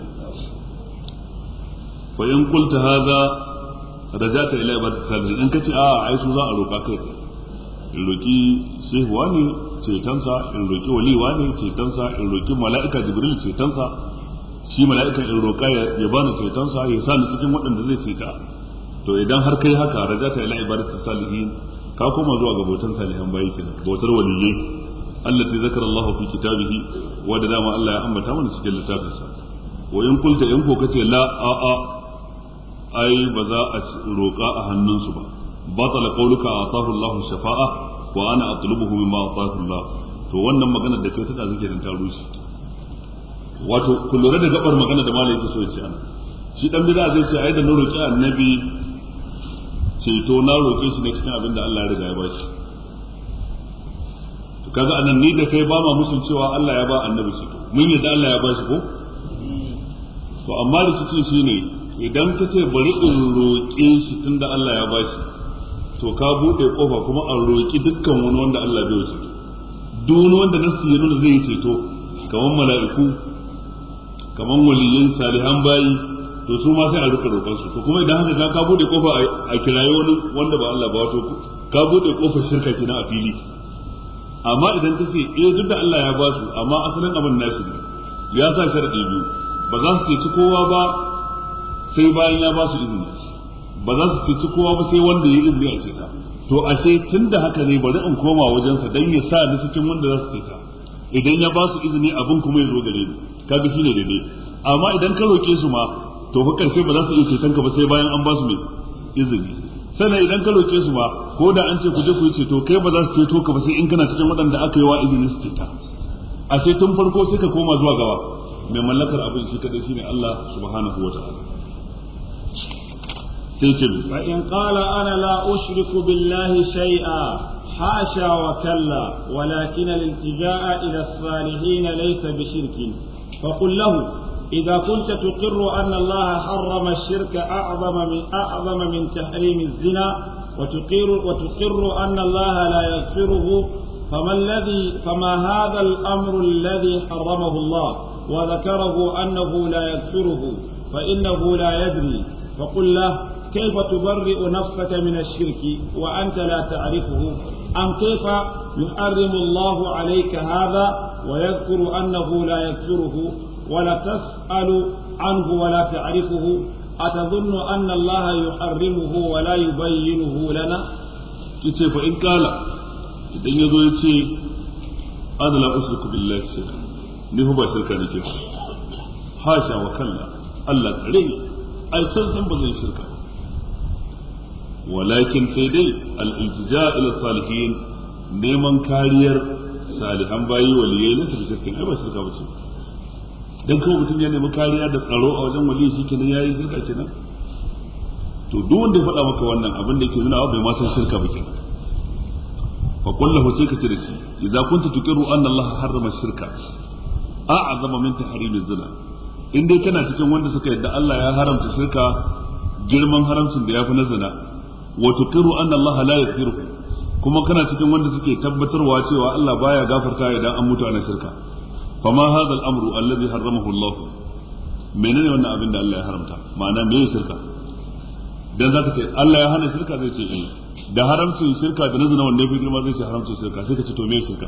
fa in qulta hadha rajata ila ibadati salihin in kace a ai su za a roƙa kai in roƙi shehu wani cetonsa in roƙi wali wani cetonsa in roƙi mala'ika jibril cetonsa shi mala'ikan in roƙa ya bani cetonsa ya sa ni cikin waɗanda zai ceta to idan har kai haka rajata ila ibadati salihin ka koma zuwa ga bautan salihan bayi kenan bautar waliyai التي ذكر الله في كتابه ودام الله أنبت من سكيل لتابسا wa in kulta in ko kace la a a ai ba za a roƙa a hannunsu ba batala qawluka atahu Allahu shafa'a wa ana atlubuhu mimma atahu Allah to wannan magana da kai ta zike dan ta rushe wato ku lura da gabar magana da malai yake so ya ce ana shi dan bid'a zai ce ai da na roƙi annabi ceto na roƙe shi ne cikin abin da Allah ya riga ya bashi to kaga anan ni da kai ba ma musun cewa Allah ya ba annabi ceto mun yadda Allah ya bashi ko to amma rikici shine idan ka ce bari in roƙe shi tunda Allah ya bashi to ka buɗe kofa kuma a roƙi dukkan wani wanda Allah bai ceto duk wani wanda nasu ya nuna zai yi ceto kamar mala'iku kamar waliyin salihan bayi to su ma sai a rika roƙon su to kuma idan haka ka bude kofa a kiraye wani wanda ba Allah ba wato ka bude kofar shirka kenan a fili amma idan ka ce eh duk da Allah ya ba su amma asalin abin nasu ne ya sa sharadi biyu ba za su ceci kowa ba sai bayan ya ba su izini ba za su ceci kowa ba sai wanda ya izini a ceta to ashe tun da haka ne bari in koma wajensa dan ya sa ni cikin wanda za su ceta idan ya ba su izini abin kuma ya zo gare ni kaga shine daidai amma idan ka roke su ma to fa karshe ba za su iya ceton ka ba sai bayan an ba su mai izini sannan idan ka roke su ba ko da an ce ku je ku yi ceto kai ba za su ceto ka ba sai in kana cikin waɗanda aka yi wa izini su ceta a sai tun farko sai ka koma zuwa gaba mai mallakar abin shi kadai shine Allah subhanahu wa ta'ala sai ce fa in qala ana la ushriku billahi shay'a حاشا وكلا ولكن الالتجاء إلى الصالحين ليس بشرك فقل له إذا كنت تقر أن الله حرم الشرك أعظم من أعظم من تحريم الزنا وتقر وتقر أن الله لا يغفره فما الذي فما هذا الأمر الذي حرمه الله وذكره أنه لا يغفره فإنه لا يدري فقل له كيف تبرئ نفسك من الشرك وأنت لا تعرفه أم كيف يحرم الله عليك هذا ويذكر أنه لا يغفره ولا تسأل عنه ولا تعرفه أتظن أن الله يحرمه ولا يبينه لنا yace fa in kala idan yazo yace ana la usriku billahi shirka ni ba shirka nake hasha wa kalla Allah tsare ni ai san san ba zai shirka walakin sai dai al-iltija ila salihin neman kariyar salihan bayi waliyai na su shirkin ai ba shirka ba ce dan kawai mutum ya nemi kariya da tsaro a wajen wali shi kenan yayi shirka kenan to duk wanda ya faɗa maka wannan abin da yake nuna bai ma san shirka ba kenan fa kullahu sai ka ce da shi idza kunta tuqiru anna Allah harrama shirka a'zama min tahrim zina in dai kana cikin wanda suka yadda Allah ya haramta shirka girman haramcin da yafi na zina wa tuqiru anna Allah la yaghfiru kuma kana cikin wanda suke tabbatarwa cewa Allah baya gafarta idan an mutu ana shirka فما هذا الامر الذي حرمه الله menene wannan abin da Allah ya haramta ma'ana me shirka dan zaka ce Allah ya hana shirka zai ce eh da haramcin shirka da nazuna wanda yafi girma zai ce haramcin shirka sai ka ce to me shirka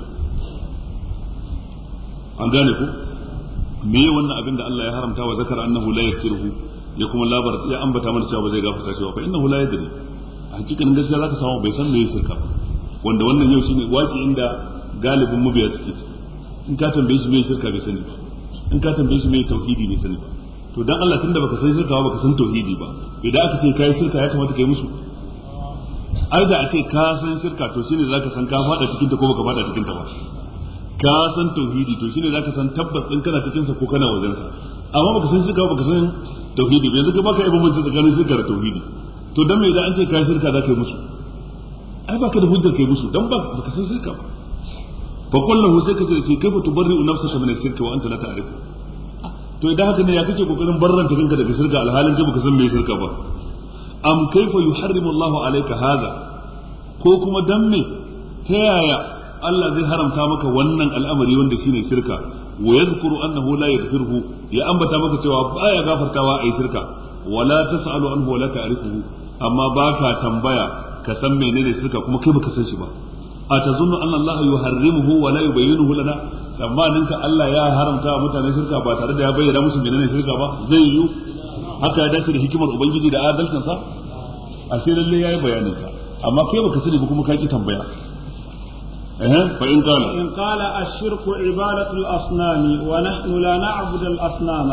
an gane ku me wannan abin da Allah ya haramta wa zakara annahu la yaghfiruhu ya kuma labar ya ambata mana cewa ba zai gafarta shi ba fa innahu la yadri a hakikanin gaskiya zaka samu bai san me shirka ba wanda wannan yau shine waki inda galibin mabiya suke ciki in ka tambaye shi me shirka bai sani ba in ka tambaye shi me tauhidi bai sani ba to dan Allah tunda baka san shirka ba baka san tauhidi ba idan aka ce kai shirka ya kamata kai musu ai da a ce ka san shirka to shine zaka san ka fada cikin ta ko baka fada cikin ta ba ka san tauhidi to shine zaka san tabbas din kana cikin sa ko kana wajen sa amma baka san shirka baka san tauhidi ba yanzu ka baka ibn mutunci tsakanin shirka da tauhidi to dan me idan an ce kai shirka zaka yi musu ai baka da hujjar kai musu dan baka san shirka ba فقل له sai kace sai kaifa tubarri'u nafsaka min ash-shirki wa anta la ta'rif to idan haka ne ya kake kokarin barranta kanka daga shirka alhalin kai baka san me shirka ba am kaifa yuharrimu Allahu alayka hadha ko kuma dan me ta yaya Allah zai haramta maka wannan al'amari wanda shine shirka wa yadhkuru annahu la yaghfiruhu ya ambata maka cewa baya gafartawa ai shirka wala tasalu anhu wala ta'rifuhu amma baka tambaya ka san menene shirka kuma kai baka san shi ba atazunnu anna Allah yuharrimuhu wa la yubayyinuhu lana tsammanin ka Allah ya haramta wa mutane shirka ba tare da ya bayyana musu menene shirka ba zai yi haka ya dace da hikimar ubangiji da adalcin sa ashe lalle yayi bayanin ta amma kai baka sani ba kuma ka ki tambaya eh fa in qala in qala ash-shirku ibadatu al-asnam wa nahnu la na'budu al-asnam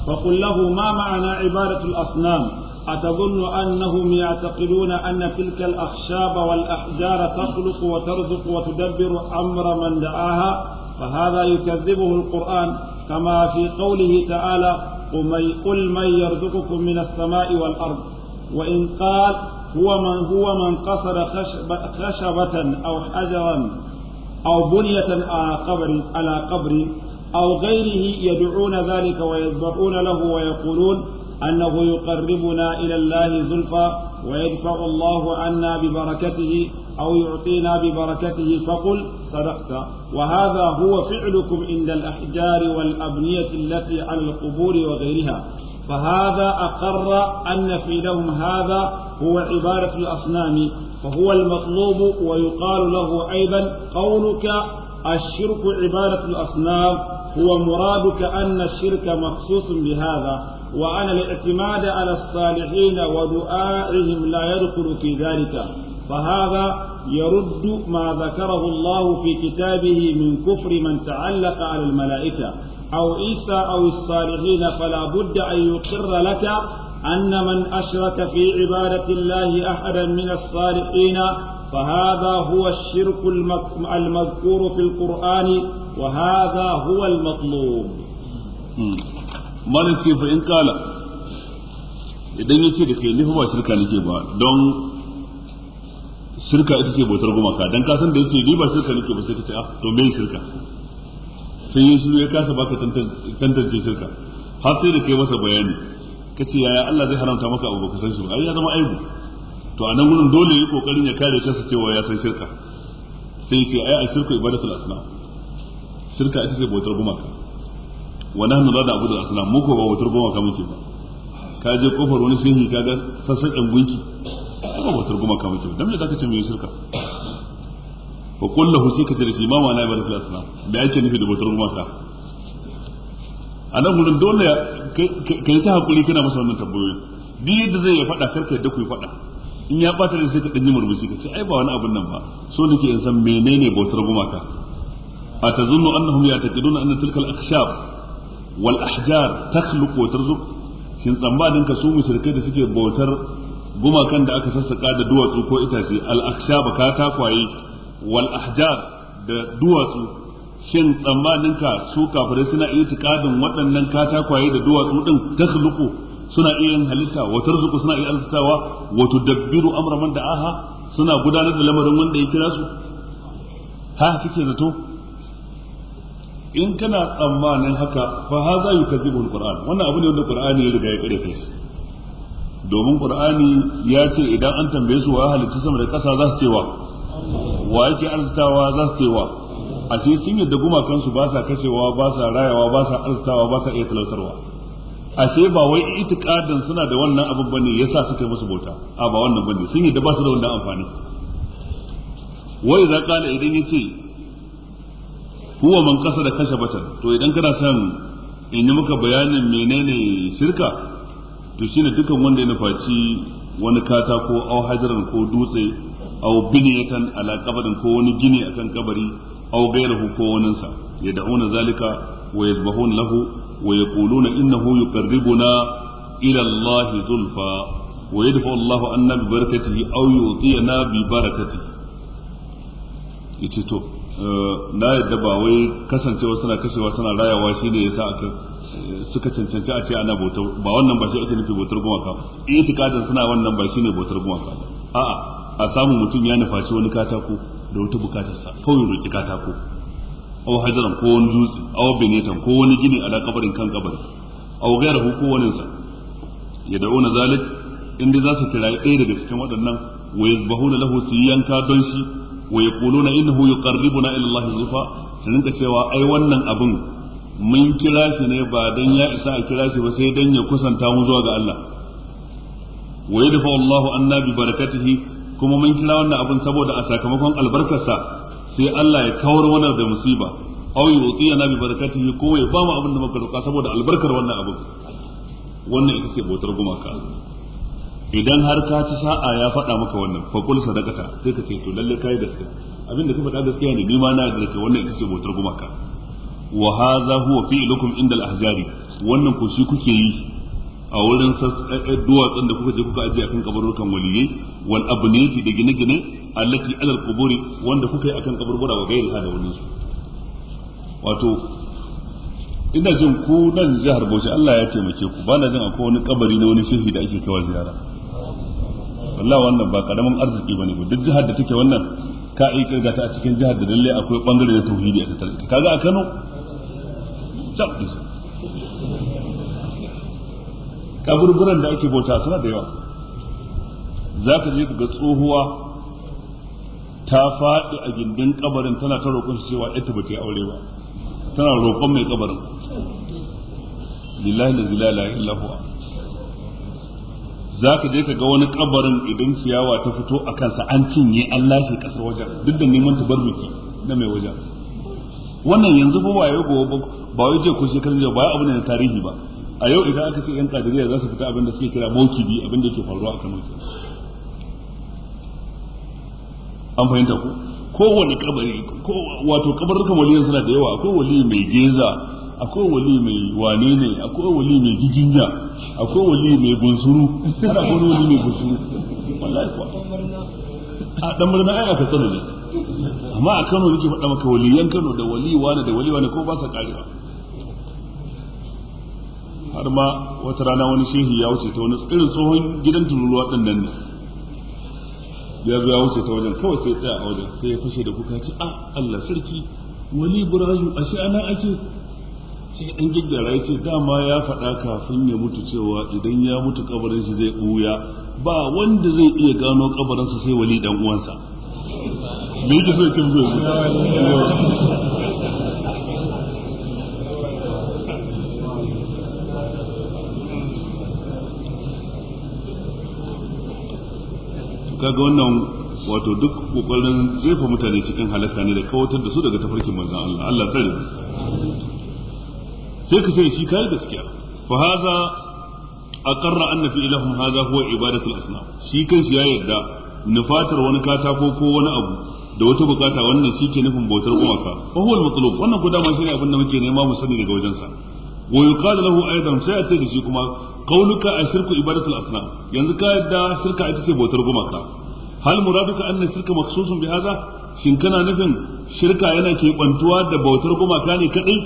فقل له ما معنى عبادة الأصنام أتظن أنهم يعتقدون أن تلك الأخشاب والأحجار تخلق وترزق وتدبر أمر من دعاها فهذا يكذبه القرآن كما في قوله تعالى قل من يرزقكم من السماء والأرض وإن قال هو من هو من قصد خشب خشبة أو حجرا أو بنية على قبر على قبر أو غيره يدعون ذلك ويذبحون له ويقولون أنه يقربنا إلى الله زلفى ويدفع الله عنا ببركته أو يعطينا ببركته فقل صدقت وهذا هو فعلكم عند الأحجار والأبنية التي على القبور وغيرها فهذا أقر أن في لهم هذا هو عبادة الأصنام فهو المطلوب ويقال له أيضا قولك الشرك عبادة الأصنام هو مرادك أن الشرك مخصوص بهذا وأن الاعتماد على الصالحين ودعائهم لا يدخل في ذلك فهذا يرد ما ذكره الله في كتابه من كفر من تعلق على الملائكة أو عيسى أو الصالحين فلا بد أن يقر لك أن من أشرك في عبادة الله أحدا من الصالحين فهذا هو الشرك المذكور في القرآن وهذا هو المطلوب malin ce fa in kala idan ya ce da kai nufi ba shirka nake ba don shirka ita ce bautar gumaka dan ka san da yace ni ba shirka nake ba sai ka ce ah to me shirka sai yin shiru ya kasa baka tantance shirka har sai da kai masa bayani kace yaya Allah zai haramta maka abu baka san shi ba ai ya zama aibu to a nan gurin dole yi kokarin ya kare kansa cewa ya san shirka sai ya ce ai a shirku ibadatul asnam shirka ita ce bautar gumaka wa nahnu la na'budu al-asnam mu ko ba bautar gumaka muke ba ka je kofar wani shehi ka ga sassaƙen gunki ba bautar gumaka muke ba dan me zaka ce mu yi shirka fa qul lahu sai ka ce da shi ma ma'ana ibadatul asnam da yake nufi da bautar gumaka a nan gurin dole ka yi ta hakuri kana masa wannan tambayoyi duk yadda zai ya faɗa karka yadda ku yi faɗa in ya ɓata da sai ka ɗanyi murmushi ka ce ai ba wani abun nan ba so nake in san menene bautar gumaka a tazunnu annahum yataqiduna anna tilka al-akhshab wal ahjar takhluqu wa tarzuq shin tsammanin ka su mushrikai da suke bautar gumakan da aka sassaka da duwatsu ko itace al akhshab katakwaye wal ahjar da duwatsu shin tsammanin ka su kafirai suna itikadin waɗannan katakwaye da duwatsu din takhluqu suna iya yin halitta wa tarzuqu suna iya arzikawa wa tudabbiru amra man da'aha suna gudanar da lamarin wanda ya kira su ha kike zato in kana tsammanin haka fa haza yukazzibu alquran wannan abu ne wanda qur'ani ya riga ya kare kai domin qur'ani ya ce idan an tambaye su wa halitta sama da kasa za su ce wa wa yake arzitawa za su ce wa ashe sun yadda gumakan su ba sa kashewa ba sa rayawa ba sa arzitawa ba sa iya talautarwa ashe ba wai itikadin suna da wannan abin bane yasa suka yi musu bauta a ba wannan bane sun yadda ba su da wannan amfani wai za kana idan yace huwa man kasa da kashe batan to idan kana son in yi maka bayanin menene shirka to shine dukan wanda ya nufaci wani katako au hajaran ko dutse au biniyatan ala kabarin ko wani gini akan kabari au gairahu ko waninsa ya da'una zalika wa yazbahun lahu wa yaquluna innahu yuqarribuna ila Allah zulfa wa yadfa Allah anna bi barakatihi aw yu'tiyana bi barakatihi yace to na yadda ba wai kasancewa suna kashewa suna rayawa shi ne yasa aka suka cancanci a ce ana bautar ba wannan ba shi ake nufi bautar gumaka itikadin suna wannan ba shi ne bautar gumaka a'a a samu mutum ya nufaci wani katako da wata bukatarsa kawai roki katako aw hajaran ko wani dutse aw benetan ko wani gini ala kabarin kan kabari aw gairahu ko wani sa ya da'una zalik inda za su kira ɗaya daga cikin waɗannan wa yazbahuna lahu su yanka don shi wa yaquluna innahu yuqarribuna ila Allah zulfa su rinka cewa ai wannan abin mun kira shi ne ba dan ya isa a kira shi ba sai dan ya kusanta mu zuwa ga Allah wa yadfa Allahu anna bi barakatihi kuma mun kira wannan abin saboda a sakamakon albarkarsa sai Allah ya kawar mana da musiba aw yu'tiyana bi barakatihi ko ya ba mu abin da muka roƙa saboda albarkar wannan abin wannan ita ce bautar gumaka idan har ka ci sa'a ya faɗa maka wannan fa kul sadaqata sai ka ce to lalle kai gaskiya abinda ka faɗa gaskiya ne ni ma na da kai wannan ita ce bautar gumaka wa hadha huwa fi'lukum inda al-ahjari wannan ko shi kuke yi a wurin duwatsun da kuka je kuka aje akan kaburukan waliyai wal abniyati da gine-gine allati alal quburi wanda kuka yi akan kaburbura wa gairi da wani su wato ina jin ku nan jihar Bauchi Allah ya taimake ku bana jin akwai wani kabari na wani shehi da ake kaiwa ziyara wallahi wannan ba karamin arziki bane ba duk jihar da take wannan ka yi kirga ta a cikin jihar da lalle akwai bangare na tauhidi a tattare kaga a Kano cap kaburburan da ake bauta suna da yawa za ka je ka ga tsohuwa ta faɗi a gindin kabarin tana ta roƙon shi cewa ita ba ta yi aure ba tana roƙon mai kabarin lillahi la zilala illa huwa za ka je ka ga wani kabarin idan ciyawa ta fito a kansa an cinye an lashe kasar wajen duk da neman tabarruki na mai wajen wannan yanzu ba waye gobe ba wai je ko shekarun jiya ba abu ne na tarihi ba a yau idan aka ce yan kadiriya za su fita abin da suke kira mokibi abin da yake faruwa a Kano an fahimta ku kowane kabari wato kabarukan waliyan suna da yawa akwai wali mai geza akwai wali mai wane ne akwai wali mai giginya akwai wali mai bunsuru ana akwai wali mai bunsuru wallahi kuwa a dan murna ai aka tsano ne amma a Kano nake faɗa maka waliyan Kano da wali wane da wali wane ko ba sa karewa har ma wata rana wani shehi ya wuce ta wani irin tsohon gidan tururuwa ɗin nan ne ya zo ya wuce ta wajen kawai sai tsaya a wajen sai ya fashe da kuka ce a Allah sarki wali Ibrahim ashe ana ake sai an gyaggyara ya ce dama ya faɗa kafin ya mutu cewa idan ya mutu kabarin shi zai ɓuya ba wanda zai iya gano kabarinsa sai wali dan uwansa me yake so ya ce musu kaga wannan wato duk kokarin jefa mutane cikin halaka ne da kawatar da su daga tafarkin manzon Allah Allah tsare sai ka sai shi kai gaskiya fa hadha aqarra anna fi ilahum hadha huwa ibadatu al-asnam shi kan shi ya yarda nufatar wani katako ko wani abu da wata bukata wannan shi ke nufin bautar gumaka fa huwa al-matlub wannan ko dama shine abin da muke nema mu sani daga wajensa wa yuqalu lahu aidan sai a ce da shi kuma qauluka ashirku ibadatu al-asnam yanzu ka yadda shirka ita ce bautar gumaka hal muraduka anna shirka makhsusun bi hadha shin kana nufin shirka yana ke bantuwa da bautar gumaka ne kadai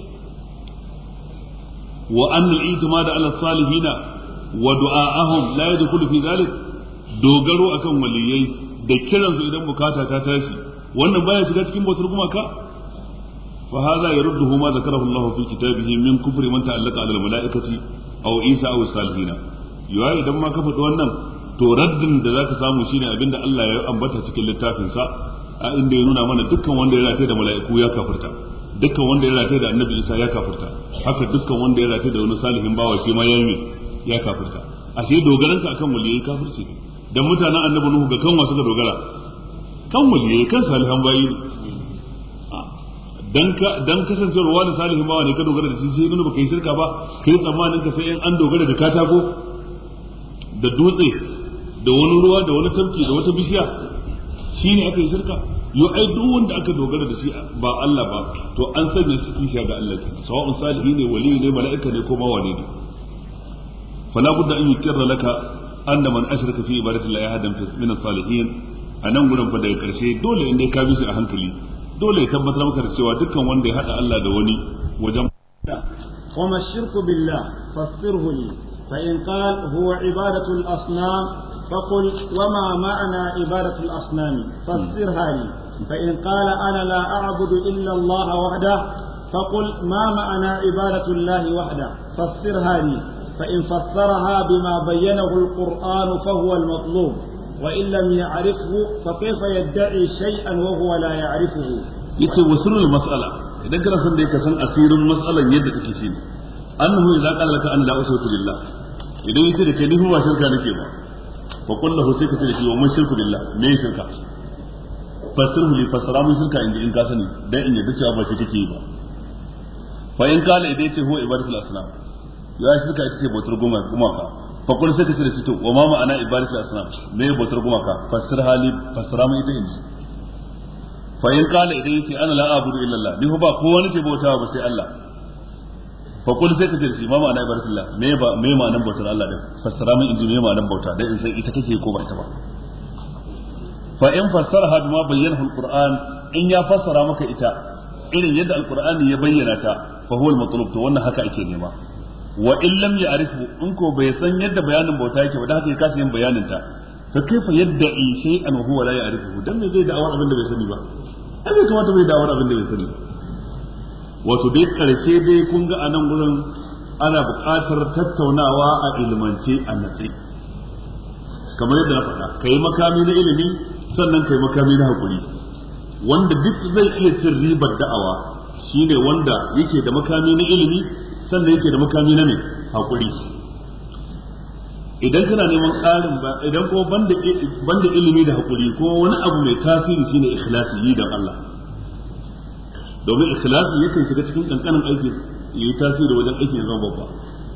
wa anna al-i'timad ala salihina wa du'a'ahum la yadkhulu fi dhalik dogaro akan waliyai da kiransu idan bukata ta tashi wannan baya shiga cikin bautar gumaka fa hadha yarudduhu ma zakarahu Allah fi kitabihi min kufri man ta'allaqa ala al-mala'ikati aw Isa aw salihina yawa idan ma ka faɗi wannan to raddin da zaka samu shine abinda Allah ya ambata cikin littafin sa a inda ya nuna mana dukkan wanda ya rataye da mala'iku ya kafirta dukkan wanda ya rataye da annabi Isa ya kafirta haka dukkan wanda ya rataye da wani salihin bawa shi ma ya yi ya kafirta ashe dogaranka akan waliyai kafirci ne dan mutanen annabi Nuhu ga kanwa suka dogara kan waliyai kan salihan bayi ne dan ka dan kasancewar wani salihin bawa ne ka dogara da shi sai nuna baka yi shirka ba kai tsammanin ka sai in an dogara da katako da dutse da wani ruwa da wani tafki da wata bishiya shine aka yi shirka yo ai duk wanda aka dogara da shi ba Allah ba to an sanya shi kishiya ga Allah ke sawa'un salihi ne wali ne mala'ika ne ko ma wane ne fala budda an yukirra laka anna man ashraka fi ibadati llahi ahadan min as-salihin anan gurin fa daga karshe dole in dai ka bi shi a hankali dole ya tabbatar maka da cewa dukkan wanda ya hada Allah da wani wajen وما الشرك بالله فسره لي فإن قال هو عبادة الأصنام فقل وما معنى عبادة الأصنام فسرها لي فإن قال أنا لا أعبد إلا الله وحده فقل ما معنى عبادة الله وحده فسرها لي فإن فسرها بما بينه القرآن فهو المطلوب وإن لم يعرفه فكيف يدعي شيئا وهو لا يعرفه yace wasirul mas'ala idan kana son dai ka san asirin mas'alan yadda take shi ne annahu idza qala laka ana la ushriku billah idan yace da kai ni ba shirka nake ba fa qul lahu sai ka ce da shi wa man shirku billah me shirka fasirhu li fasara mun shirka inda in ka sani dan in yadda cewa ba shi kake yi ba fa in kala idan yace huwa ibadatul asnam ya shirka ita ce bautar gumaka fa qul sai ka ce da shi to wa ma ma'ana ibadatul asnam me bautar gumaka fasir hali fasara mun ita inji fa in qala idan yace ana la abudu illa Allah ni fa ba kowa nake bautawa ba sai Allah fa kul sai ka ce ma ma'ana ibadatillah me ba me ma'anan bautar Allah din fassara min inji me ma'anan bauta dan in san ita kake ko ba ita ba fa in fassaraha bima bayyana alquran in ya fassara maka ita irin yadda alqur'ani ya bayyana ta fa huwa almatlub to wannan haka ake nema wa in lam ya'rifu in ko bai san yadda bayanin bauta yake ba da haka ya kasa yin bayanin ta fa kaifa yadda in shay'an wa huwa la ya'rifu dan me zai da'awar abin da bai sani ba ai bai kamata bai da'awar abin da bai sani ba wato dai karshe dai kun ga anan gurin ana buƙatar tattaunawa a ilmance a natsi kamar yadda na faɗa kai makami na ilimi sannan kai makami na hakuri wanda duk zai iya cin ribar da'awa shine wanda yake da makami na ilimi sannan yake da makami na ne hakuri idan kana neman ƙarin ba idan ko banda banda ilimi da hakuri ko wani abu mai tasiri shine ikhlasi yi dan Allah domin ikhlasi yakan shiga cikin kankanin aiki yi tasiri wajen aikin zama babba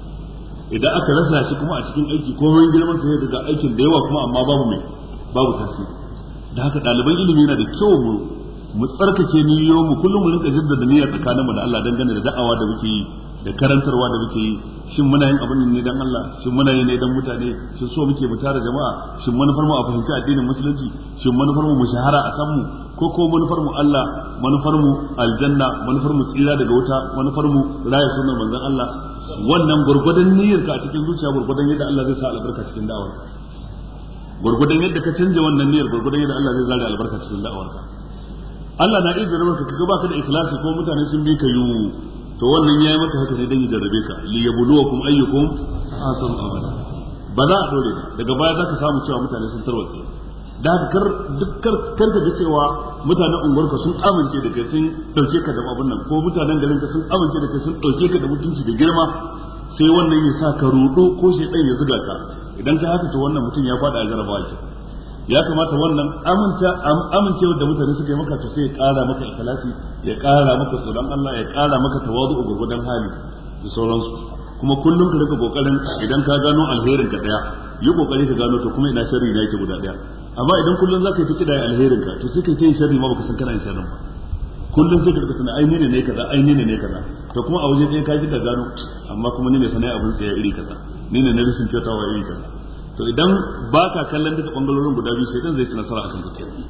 idan aka rasa shi kuma a cikin aiki ko mun girman sa daga aikin da yawa kuma amma babu mai babu tasiri da haka ɗaliban ilimi yana da kyau mu mu tsarkake niyyoyin mu kullum mu rinka jaddada niyya tsakanin mu da Allah dangane da da'awa da muke yi da karantarwa da muke yi shin muna yin abin ne dan Allah shin muna yi ne dan mutane shin so muke mu tara jama'a shin manufar mu a fahimci addinin musulunci shin manufar mu mu shahara a san mu ko ko manufar mu Allah manufar mu aljanna manufar mu tsira daga wuta manufar mu raya sunan manzon Allah wannan gurgudan niyyar ka a cikin zuciya gurgudan yadda Allah zai sa albarka cikin da'awar gurgudan yadda ka canja wannan niyyar gurgudan yadda Allah zai zare albarka cikin da'awar ka Allah na iya jarrabar ka kaga baka da ikhlasi ko mutane sun bi ka yu to wannan yayi maka haka ne dan ya jarrabe ka li yabluwakum ayyukum ahsanu amala ba za a dole ba daga baya zaka samu cewa mutane sun tarwace da haka kar dukkan kar ka ga cewa mutanen unguwarka sun amince da kai sun dauke ka da abun nan ko mutanen garin ka sun amince da kai sun dauke ka da mutunci da girma sai wannan ya sa ka rudo ko shedan ya zuga ka idan ka haka to wannan mutum ya fada a jarabawa ke ya kamata wannan aminta amincewar da mutane suka yi maka to sai ya kara maka ikhlasi ya kara maka tsoron Allah ya kara maka tawazu gurgudan hali da sauransu kuma kullum ka rika kokarin idan ka gano alherin ka daya yi kokari ka gano to kuma ina sharri da yake guda daya amma idan kullum zaka yi ta kida alherin ka to sai kai ta yin sharri ma baka san kana yin sharrin ba kullum sai ka rika tana ai ni ne ne kaza ai ni ne ne kaza to kuma a waje ɗaya ka ji ka gano amma kuma ni ne sanai abin tsaya iri kaza ni ne na risin kyautawa iri kaza to idan ba ka kallon duka bangarorin guda biyu sai dan zai ci nasara akan ka kenan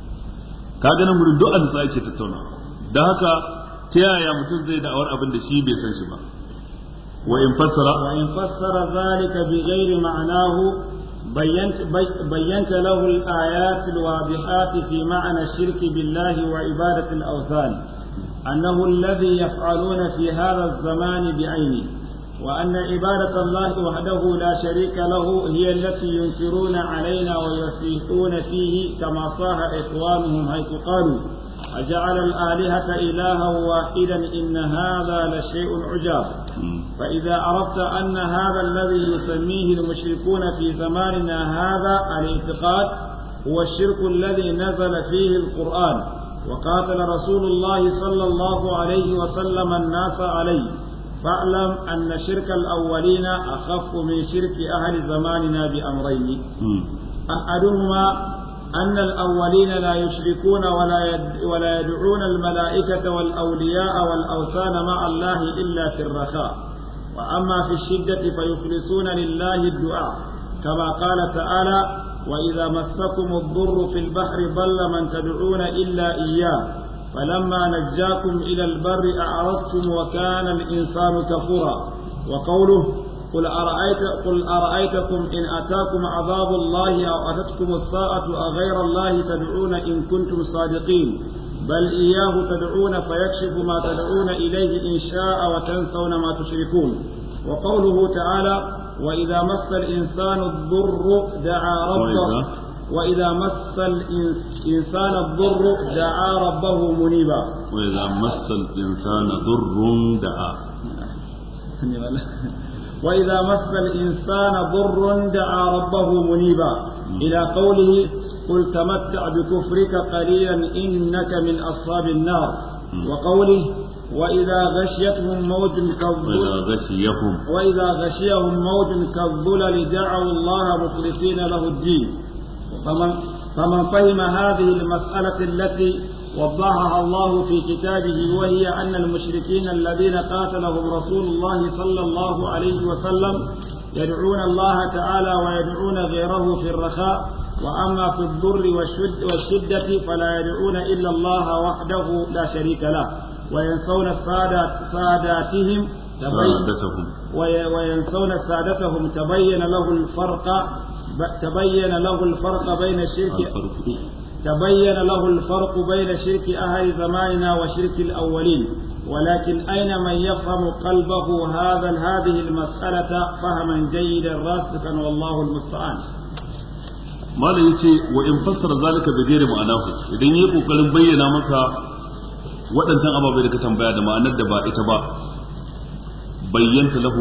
ka ga nan gurin duk an sa ake tattauna da haka ta yaya mutum zai da'awar abin da shi bai san shi ba wa in fassara wa in fassara zalika bi ghairi ma'anahu بينت بينت له الآيات الواضحات في معنى الشرك بالله وعبادة الأوثان أنه الذي يفعلون في هذا الزمان بعينه وأن عبادة الله وحده لا شريك له هي التي ينكرون علينا ويسيئون فيه كما صاح إخوانهم حيث قالوا أجعل الآلهة إلها واحدا إن هذا لشيء عجاب فإذا عرفت أن هذا الذي يسميه المشركون في زماننا هذا الاعتقاد هو الشرك الذي نزل فيه القرآن وقاتل رسول الله صلى الله عليه وسلم الناس عليه فاعلم أن شرك الأولين أخف من شرك أهل زماننا بأمرين أحدهما أن الأولين لا يشركون ولا يد ولا يدعون الملائكة والأولياء والأوثان مع الله إلا في الرخاء وأما في الشدة فيخلصون لله الدعاء كما قال تعالى وإذا مسكم الضر في البحر ضل من تدعون إلا إياه فلما نجاكم إلى البر أعرضتم وكان الإنسان كفورا وقوله قل أرأيت قل أرأيتكم إن أتاكم عذاب الله أو أتتكم الساعة أغير الله تدعون إن كنتم صادقين بل إياه تدعون فيكشف ما تدعون إليه إن شاء وتنسون ما تشركون وقوله تعالى وإذا مس الإنسان الضر دعا ربه وإذا مس الإنسان الضر دعا ربه منيبا وإذا مس الإنسان ضر دعا وإذا مس الإنسان ضر دعا ربه منيبا إلى قوله قل تمتع بكفرك قليلا إنك من أصحاب النار وقوله وإذا غشيتهم موج كالظلل وإذا غشيهم وإذا غشيهم موج كالظلل دعوا الله مخلصين له الدين فمن فمن فهم هذه المسألة التي وضحها الله في كتابه وهي أن المشركين الذين قاتلهم رسول الله صلى الله عليه وسلم يدعون الله تعالى ويدعون غيره في الرخاء وأما في الضر والشد والشدة فلا يدعون إلا الله وحده لا شريك له وينسون السادات ساداتهم سادتهم وينسون سادتهم تبين له الفرق تبين له الفرق بين الشرك تبين له الفرق بين شرك أهل زماننا وشرك الأولين ولكن أين من يفهم قلبه هذا هذه المسألة فهما جيدا راسخا والله المستعان malam yace wa in fassara zalika bi ghairi ma'anahu idan yayi kokarin bayyana maka waɗancan ababai da ka tambaya da ma'anar da ba ita ba bayyanta lahu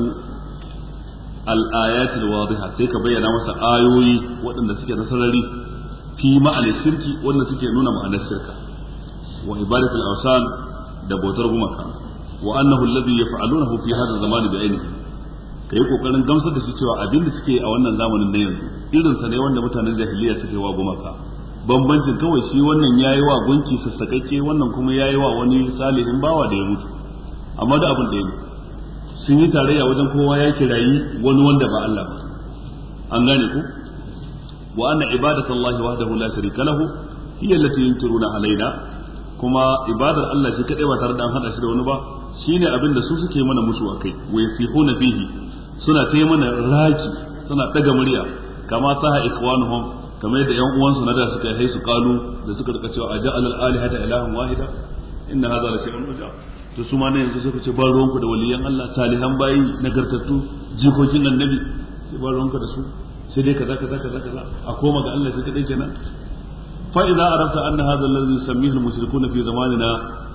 al-ayat al-wadiha sai ka bayyana masa ayoyi waɗanda suke na sarari fi ma'anar shirki wanda suke nuna ma'anar shirka wa ibadatul awsan da bautar gumaka wa annahu alladhi yaf'alunahu fi hadha zaman bi ainihi kai kokarin gamsar da shi cewa abin da suke a wannan zamanin na yanzu irin sa ne wanda mutanen jahiliya suke wa gumaka bambancin kawai shi wannan yayi wa gunki sassakakke wannan kuma yayi wa wani salihin bawa da ya mutu amma da abin da ya sun yi tarayya wajen kowa ya kirayi wani wanda ba Allah ba an gane ku wa anna ibadatallahi wahdahu la sharika lahu hiya allati yunkiruna alaina kuma ibadar Allah shi kadai ba tare da an hada shi da wani ba shine abin da su suke mana musu akai wa yasihuna fihi suna ta mana raki suna daga murya kama saha ikhwanuhum kamar yadda yan uwansu na da suka yi su kalu da suka rika cewa aja alal alihata ilahan wahida inna hadha la shay'un ujab to su ma ne yanzu sai ku ce ba ruwanku da waliyan Allah salihan bayi nagartattu jikokin annabi sai ba ruwanku da su sai dai kaza kaza kaza kaza a koma ga Allah shi kadai kenan fa idza arafta anna hadha alladhi yusammihi al-mushrikuna fi zamanina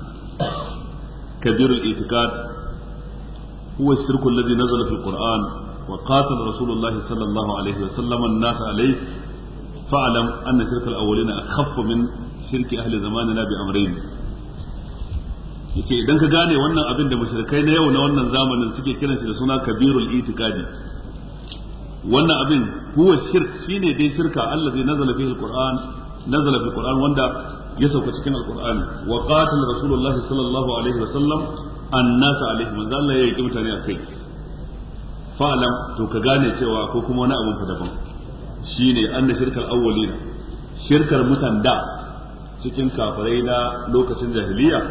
kabir al-i'tiqad huwa الشرك الذي نزل في القرآن وقاتل رسول الله صلى الله عليه وسلم الناس عليه فاعلم أن شرك الأولين أخف من شرك أهل زماننا بأمرين yace idan ka gane wannan abin da mushrikai na yau na wannan zamanin suke kiran shi da suna kabirul itikadi wannan abin huwa shirk shine dai shirka allazi nazala fihi alquran nazala fi alquran wanda ya sauka cikin alqur'ani wa qatala rasulullah sallallahu alaihi wa sallam annas alaihi manzo Allah ya yi mutane akai fa'lam to ka gane cewa ko kuma wani abin fa daban shine anna shirkal awwalina shirkar mutan da cikin kafirai na lokacin jahiliya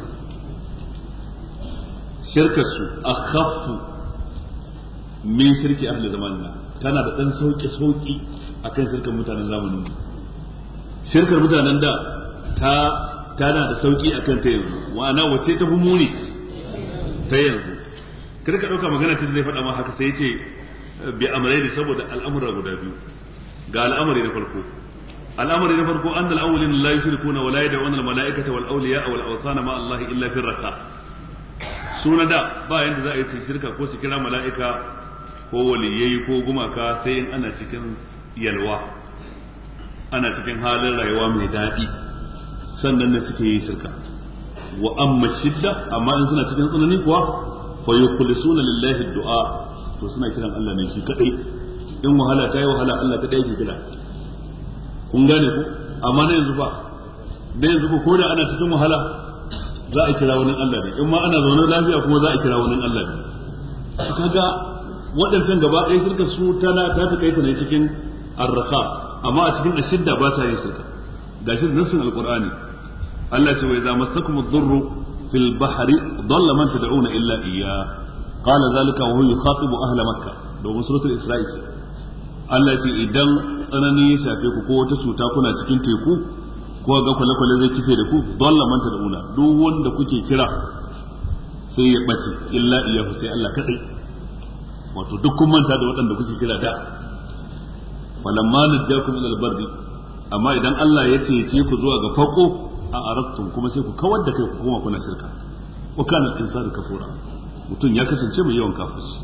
shirkar su akhaffu min shirki ahli zamanina tana da dan sauki sauki akan shirkar mutanen zamanin shirkar mutanen da ta tana da sauki akan ta yanzu wana wace ta fi muni ta yanzu kada ka dauka magana ta zai faɗa ma haka sai ce bi amrai ne saboda al'amura guda biyu ga al'amari na farko al'amari na farko an al-awwalin la yushrikuna wa la yad'una al-mala'ikata wal awliya wal awthana ma Allah illa fi raka suna da ba yanda za a yi shirka ko su kira mala'ika ko waliyai ko gumaka sai in ana cikin yalwa ana cikin halin rayuwa mai daɗi sannan ne suke yi shirka wa amma shidda amma in suna cikin tsanani kuwa fa yukhlisuna lillahi du'a to suna kiran Allah ne shi kadai in wahala ta yi wahala Allah kadai yake kira kun gane ku amma na yanzu ba da yanzu ko da ana cikin wahala za a kira wani Allah ne in ma ana zaune lafiya kuma za a kira wani Allah ne kaga waɗancan gaba ɗaya shirka su tana ta ta kaita ne cikin arrafa amma a cikin ashidda ba ta yin shirka gashi da nassin alqur'ani Allah ce wa idza massakum ad-durru fil bahri dalla man tad'una illa iyya qala zalika wa huwa yukhatibu ahla makkah domin suratul isra'i Allah ce idan tsanani ya shafe ku ko wata cuta kuna cikin teku ko ga kwale-kwale zai kife da ku dalla man tad'una duk wanda kuke kira sai ya bace illa iyyahu sai Allah kadai wato duk kun manta da waɗanda kuke kira da falamma najjakum ila al-barri amma idan Allah ya cece ku zuwa ga fako a arattum kuma sai ku kawar da kai ku koma kuna shirka wa kana al-insanu kafura mutum ya kasance mai yawan kafirci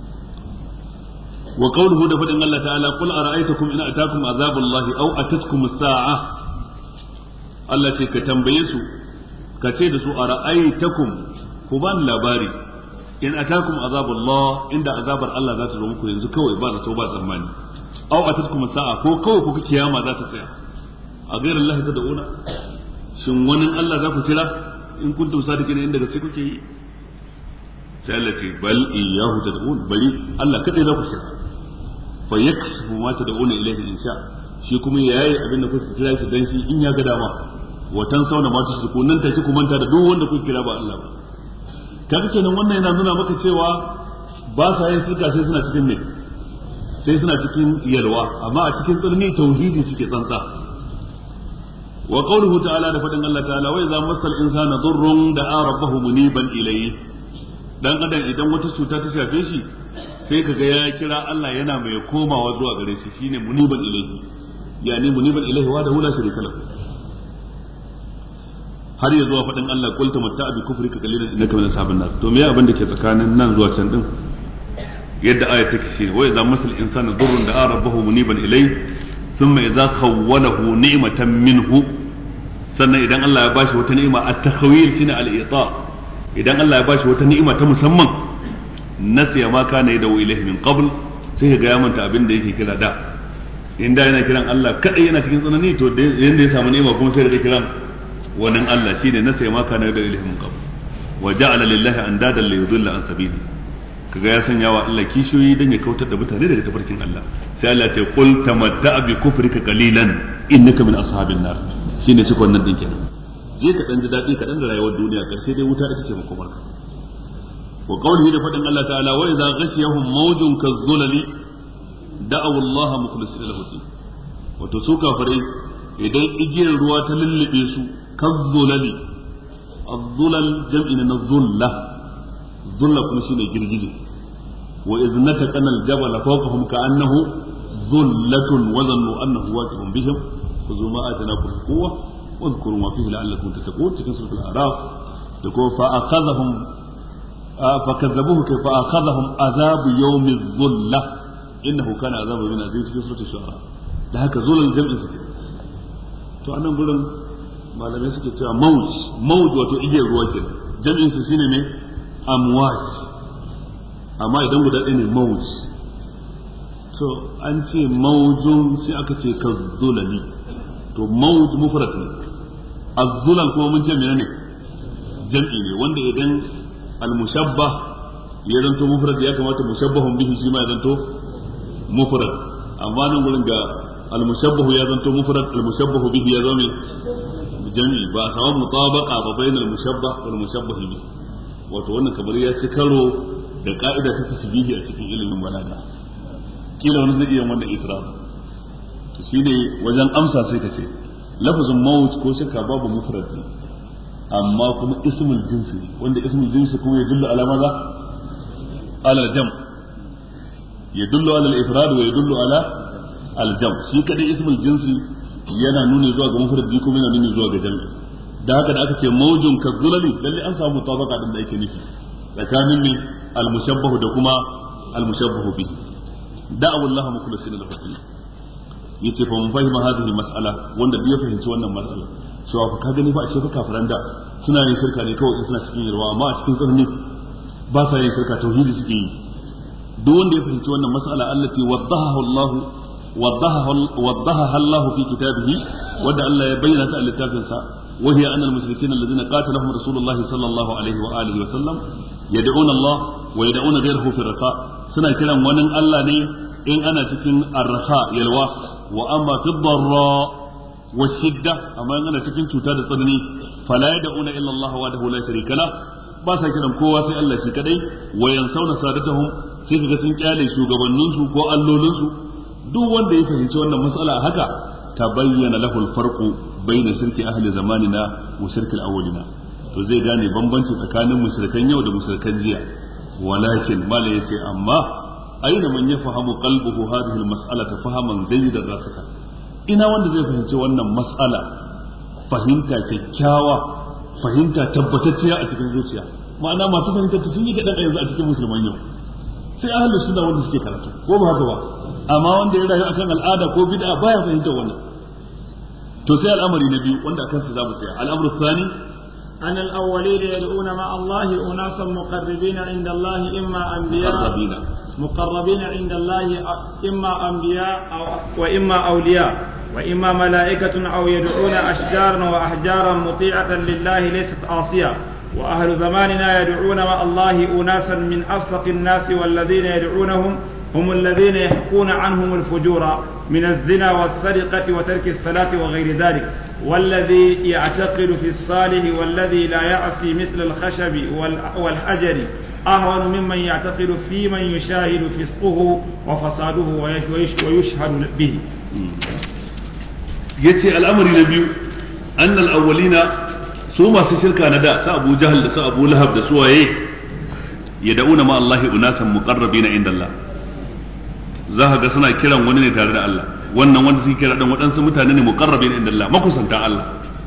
wa qawluhu da fadin Allah ta'ala qul ara'aytakum in atakum azabullahi aw atatkum as-sa'a Allah ce ka tambaye su ka ce da su ara'aytakum ku ban labari in atakum azabullah inda azabar Allah za ta zo muku yanzu kawai ba zato ba tsammani aw atatkum sa'a ko kawai kuka kiyama za ta tsaya a ghayr Allah tad'una shin wani Allah za ku kira in kuntum sadiqina inda gaske kuke yi sai Allah ce bal iyyahu tad'un bari Allah kadai za ku kira fa yaksfu ma tad'una ilayhi insha shi kuma yayi abin da kuka kira shi dan shi in ya ga dama wa tansawna ma tusriku nan take ku manta da duk wanda kuka kira ba Allah ba kaga kenan wannan yana nuna maka cewa ba sa yin shirka sai suna cikin ne sai suna cikin yalwa amma a cikin tsirni tauhidi suke tsantsa wa qawluhu ta'ala da fadin Allah ta'ala wa idza masal insana durrun da'a rabbahu muniban ilayhi dan adam idan wata cuta ta shafe shi sai kaga ya kira Allah yana mai komawa zuwa gare shi shine muniban ilayhi yani muniban ilayhi wa da hula shirika lahu har ya zuwa faɗin Allah qul tamatta bi kufrika qalilan innaka min ashabin nar to me abin da ke tsakanin nan zuwa can din yadda ayat take shi wa idza masal insana durrun da'a rabbahu muniban ilayhi thumma idza khawwalahu ni'matan minhu sannan idan Allah ya bashi wata ni'ima at-takhawil shine al-ita idan Allah ya bashi wata ni'ima ta musamman nasiya ma kana yadawu ilayhi min qabl sai ga ya manta abin da yake kira da inda yana kiran Allah kadai yana cikin tsanani to yanda ya samu ni'ima kuma sai da kiran wannan Allah shine nasiya ma kana yadawu ilayhi min qabl wa ja'ala lillahi andadan li yudilla an sabili kaga ya sanya wa Allah kishiyoyi dan ya kautar da mutane daga tafarkin Allah sai Allah ya ce qul tamatta bi kufrika qalilan innaka min ashabin nar shine shi wannan din kenan je ka dan ji dadi ka dan da rayuwar duniya karshe dai wuta ita ce makomarka wa qawlihi da fadin Allah ta'ala wa idza ghashiyahum mawjun kazzulali da'aw Allah mukhlisina lahu din wato su kafirai idan igiyar ruwa ta lullube su kazzulali الظلل جمع من الظلة ظلة كما شيء girgije وإذ نتقنا الجبل فوقهم كأنه ظلة وظنوا أنه واقع بهم خذوا ما آتيناكم بقوة واذكروا ما فيه لعلكم تتقون تكون سورة الأعراف تقول فأخذهم آه فكذبوه كيف فأخذهم عذاب يوم الظلة إنه كان عذاب من عزيز في سورة الشعراء da haka zulal jam'in suke to anan gurin malamai suke cewa mawj mawj wato igiyar ruwa kenan jam'in su shine ne amwaj amma idan guda ɗaya ne mawj to an ce mawjun sai aka ce ka zulali to mawj mufrad ne az-zulal kuma mun ce menene jam'i ne wanda idan al-mushabbah ya zanto mufrad ya kamata mushabbahun bihi shi ma ya zanto mufrad amma nan gurin ga al-mushabbahu ya zanto mufrad al-mushabbahu bihi ya zama jam'i ba a samu mutabaqa ba bainal mushabbah wal mushabbah bihi wato wannan kamar ya ci karo da ka'ida ta tasbihi a cikin ilimin balaga kila wani zai iya wannan itiraf to shine wajen amsa sai ka ce lafazin maut ko shakka babu mufrad ne amma kuma ismul jinsi wanda ismul jinsi kuma ya dullu ala maza ala jam ya dullu ala al-ifrad wa ya dullu ala al-jam shi kadai ismul jinsi yana nuni zuwa ga mufradi kuma yana nuni zuwa ga jam'i da haka da aka ce maujun ka zulali lalle an samu mutabaka din da yake nufi tsakanin ne al-mushabbahu da kuma al-mushabbahu bihi da'awu Allah mukhlisina lahu din yace fa mun fahima hadhihi al-mas'ala wanda bai fahimci wannan mas'ala cewa fa ka gani ba a shefa kafiran da suna yin shirka ne kawai suna cikin yarwa amma a cikin tsanani ba sa yin shirka tauhidi suke yi duk wanda ya fahimci wannan mas'ala allati waddaha Allah وضحها الله في كتابه ودع الله يبين تعالى التافنسا وهي أن المشركين الذين قاتلهم رسول الله صلى الله عليه وآله وسلم يدعون الله ويدعون غيره في الرخاء سنة كلام ونن الله ني إن أنا تكن الرخاء يلوى وأما في الضراء والشدة أما إن أنا تكن تتاد الطنني فلا يدعون إلا الله وحده لا شريك له ba sa kiran kowa sai Allah shi kadai wa yansawna sadatahum sai kaga sun kyale shugabanninsu ko allolinsu duk wanda ya fahimci wannan matsala haka ta bayyana lahu alfarqu bayna shirki ahli zamanina wa shirki awwalina to zai gane bambanci tsakanin mushrikan yau da mushrikan jiya walakin mala yace amma aina man yafahamu qalbuhu hadhihi almas'alata fahaman jayyidan rasika ina wanda zai fahimci wannan mas'ala fahimta kyakkyawa fahimta tabbatacciya a cikin zuciya ma'ana masu fahimtar ta sun yi kaɗan yanzu a cikin musulman yau sai ahlus sunna wanda suke karatu ko ba haka ba amma wanda ya rayu akan al'ada ko bid'a baya fahimtar wannan to sai al'amari na biyu wanda akan su za mu tsaya al'amru thani أن الأولين يدعون مع الله أناسا مقربين عند الله إما أنبياء مقربين مقربين عند الله إما أنبياء أو وإما أولياء وإما ملائكة أو يدعون أشجارا وأحجارا مطيعة لله ليست عاصية وأهل زماننا يدعون مع الله أناسا من أفسق الناس والذين يدعونهم هم الذين يحكون عنهم الفجور من الزنا والسرقة وترك الصلاة وغير ذلك والذي يعتقد في الصالح والذي لا يعصي مثل الخشب والحجر أهون ممن يعتقد في من يشاهد فسقه وفساده ويشهد به yace al'amari na biyu annal awwalina su masu shirka na da su Abu Jahal da su Abu Lahab da su waye yad'una ma Allahi unasan muqarrabina inda Allah za ka ga suna kiran wani ne tare da Allah wannan wanda suke kira dan waɗansu mutane ne muqarrabina inda Allah makusantan Allah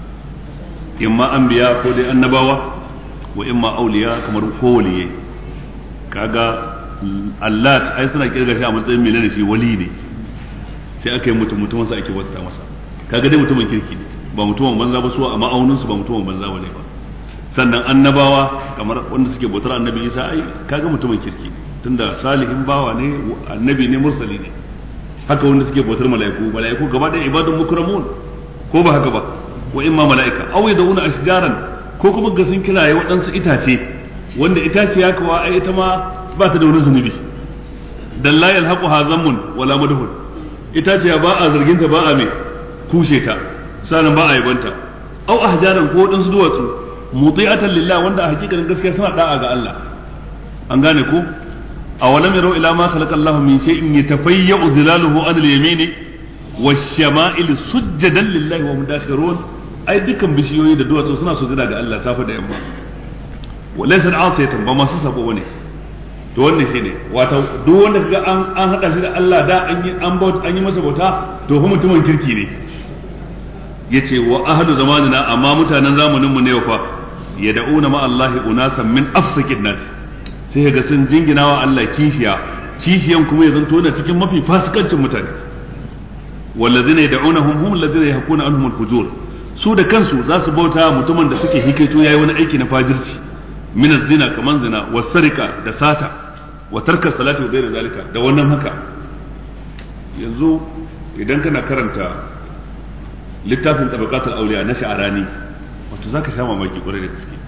imma anbiya ko dai annabawa wa imma auliya kamar ko waliyai kaga Allah ai suna kirga shi a matsayin menene shi wali ne sai aka yi mutum mutumin sa ake wata masa kaga dai mutumin kirki ne ba mutumin banza ba su a ma'aunin su ba mutumin banza bane ba sannan annabawa kamar wanda suke bautar annabi Isa ai kaga mutumin kirki tunda salihin bawa ne annabi ne mursali ne haka wanda suke bautar mala'iku mala'iku gaba da ibadun mukramun ko ba haka ba wa imma mala'ika aw yaduna ashjaran ko kuma ga sun kiraye waɗansu itace wanda itaciya kuwa ai ita ma ba ta da wani zunubi dan la yalhaqu hazammun wala madhun itaciya ba a zargin ta ba a mai kushe ta sanan ba a yabanta aw ahjaran ko waɗansu duwatsu muti'atan lillah wanda a hakikanin gaskiya suna da'a ga Allah an gane ko awalam yarau ila ma khalaqa Allah min shay'in yatafayyu dhilaluhu an al-yamini wash-shama'il sujjadan lillahi wa mudakhirun ai dukkan bishiyoyi da duwatsu suna sujada ga Allah safa da yamma walaysa al'asiyatan ba masu sabo bane to wannan shine wato duk wanda kaga an an hada shi da Allah da an yi an bauta an yi masa bauta to fa mutumin kirki ne yace wa ahlu zamanina amma mutanen zamanin mu ne fa yad'una ma Allah unasan min afsakin nas sai ga sun jinginawa Allah kishiya kishiyan kuma ya zanto na cikin mafi fasikancin mutane wallazina yad'unahum hum allazina yahkuna anhum al-fujur su da kansu za su bauta mutumin da suke hikaito yayi wani aiki na fajirci min zina kaman zina wa sarika da sata wa tarka salati wa ghayr zalika da wannan haka yanzu idan kana karanta littafin tabaqatul awliya na sha'arani wato zaka sha mamaki kwarai da gaske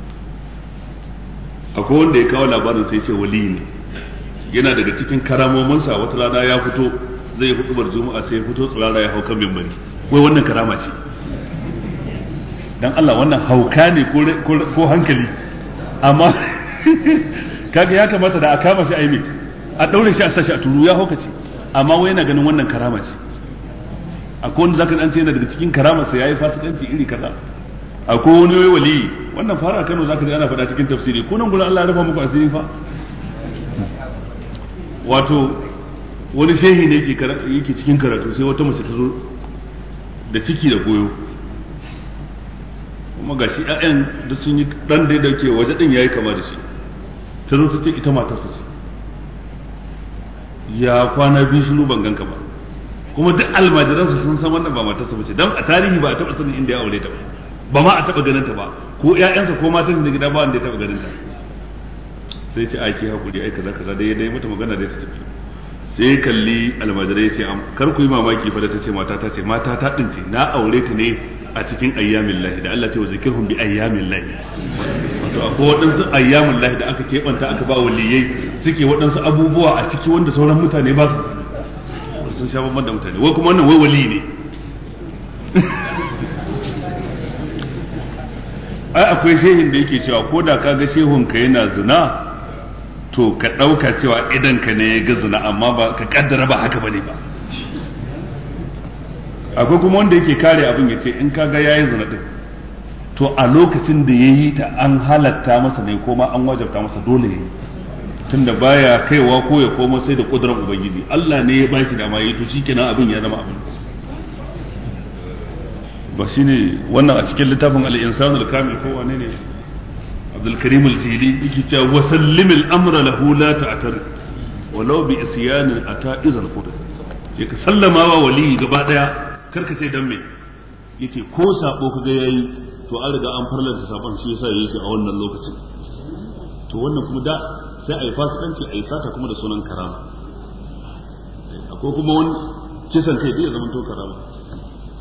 akwai wanda ya kawo labarin sai ce wali ne yana daga cikin karamominsa wata rana ya fito zai hudubar juma'a sai ya fito tsirara ya hau kan mimbari wai wannan karama ce dan Allah wannan hauka ne ko hankali amma kaga ya kamata da a kama shi a yi a daure shi a sashi a turu ya hauka ce amma wai yana ganin wannan karama ce akwai wanda zaka dan ce yana daga cikin karama sai yayi fasikanci iri kaza akwai wani wai wali wannan fara Kano zaka ji ana faɗa cikin tafsiri ko nan gurin Allah ya rufa muku asiri fa wato wani shehi ne yake yake cikin karatu sai wata mace ta zo da ciki da goyo kuma ga shi ƴaƴan da sun yi ɗan da ya dauke waje ɗin ya yi kama da shi ta zo ta ce ita matarsa ce ya kwana biyu shiru ban ganka ba kuma duk almajiransa sun san wannan ba matarsa ba ce don a tarihi ba a taɓa sanin inda ya aure ta ba ba ma a taɓa ganin ta ba ko ƴaƴansa ko matan da gida ba wanda ya taɓa ganin ta sai ce aiki hakuri ai kaza kaza dai dai mata magana dai ta tafi sai kalli almajirai sai am kar ku yi mamaki fa da ta ce mata ta ce mata ta din ce na aure ta ne a cikin ayyamin lahi da Allah ce wa zikirhum bi ayyamin lahi wato akwai waɗansu ayyamin lahi da aka keɓanta aka ba waliyai suke waɗansu abubuwa a ciki wanda sauran mutane ba su sun sha babban da mutane wai kuma wannan wai wali ne ai akwai shehin da yake cewa ko da ka ga shehun ka yana zina to ka ɗauka cewa idan ka ne ya ga zina amma ba ka kaddara ba haka bane ba akwai kuma wanda yake kare abin ya ce in ka ga yayi zina din to a lokacin da ya yi ta an halatta masa ne ko ma an wajabta masa dole ya tunda baya kaiwa ko ya koma sai da kudurar ubangiji Allah ne ya ba shi dama yi to shikenan abin ya zama abin ba shine wannan a cikin littafin al-insan al-kamil ko wane ne Abdul Karim al-Jili yake cewa wa sallim al-amra lahu la ta'tar walau bi isyan ata izan qudr sai ka sallama wa wali gaba daya karka ce dan me yace ko sabo kaga yayi to an riga an farlanta sabon shi yasa yayi shi a wannan lokacin to wannan kuma da sai a yi fasikanci a yi sata kuma da sunan karama akwai kuma wani kisan kai da ya zama to karama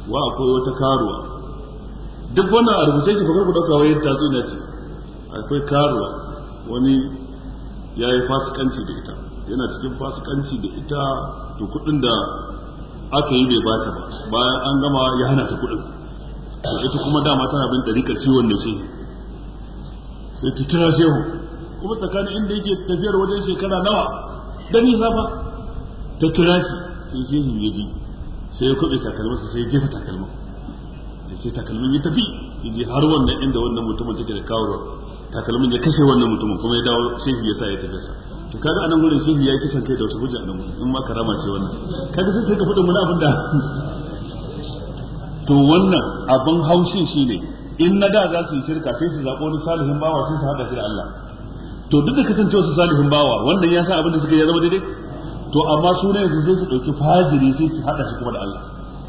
wa akwai wata karuwa duk wannan a rubuce shi fakar ku dauka wayar tatsuniya ce akwai karuwa wani ya yi fasikanci da ita yana cikin fasikanci da ita to kudin da aka yi bai bata ba bayan an gama ya hana ta kudin to ita kuma dama tana bin dariƙar ciwon da shehu sai ta kira shehu kuma tsakanin inda yake tafiyar wajen shekara nawa da nisa fa ta kira shi sai shehu ya ji sai ya kuɓe takalmansa sai ya jefa takalman da sai takalmin ya tafi ya je har wannan inda wannan mutumin take da kawo takalmin ya kashe wannan mutumin kuma ya dawo shehu ya sa ya tafi sa to kaga anan gurin shehu ya yi kisan kai da wata hujja anan gurin in ma karama ce wannan kaga sai sai ka fada mun abin da to wannan abin haushin shine in na da za su yi shirka sai su zaɓo wani salihin bawa sai su haɗa shi da Allah to duk da kasancewa su salihin bawa wannan ya sa abin da suka ya zama daidai to amma su ne yanzu sai su ɗauki fajiri sai su haɗa shi kuma da Allah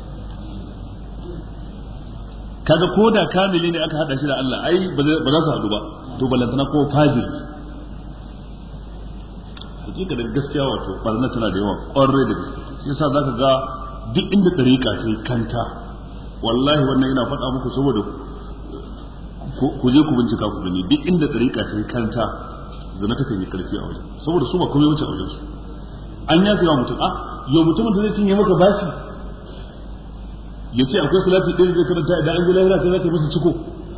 kaga ko da kamili ne aka haɗa shi da Allah ai ba za su haɗu ba to ballantana ko fajiri hakika da gaskiya wato barna tana da yawa ƙwarai da gaske shi yasa zaka ga duk inda ɗariƙa ta yi kanta wallahi wannan yana faɗa muku saboda ku je ku bincika ku gani duk inda ɗariƙa ta yi kanta zina ta kan yi ƙarfi a wajen saboda su ba komai wuce a wajen su an ya wa mutum a yau mutumin da zai cinye maka bashi ya ce akwai salati ɗaya zai karanta idan an ji lahira kai za ka masa ciko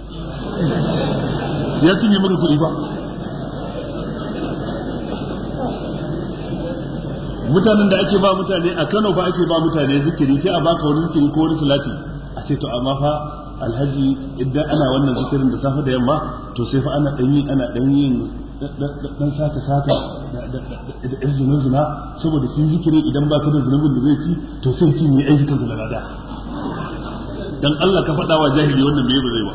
ya cinye maka kuɗi ba mutanen da ake ba mutane a Kano ba ake ba mutane zikiri sai a baka wani zikiri ko wani salati a ce to amma fa alhaji idan ana wannan zikirin da safe da yamma to sai fa ana dan yi ana dan yin dan sata sata da zina zina saboda shi zikirin idan baka da zunubin da zai ci to sai ci ne ayyukan zina da dan Allah ka faɗa wa jahili wannan bai ba zai ba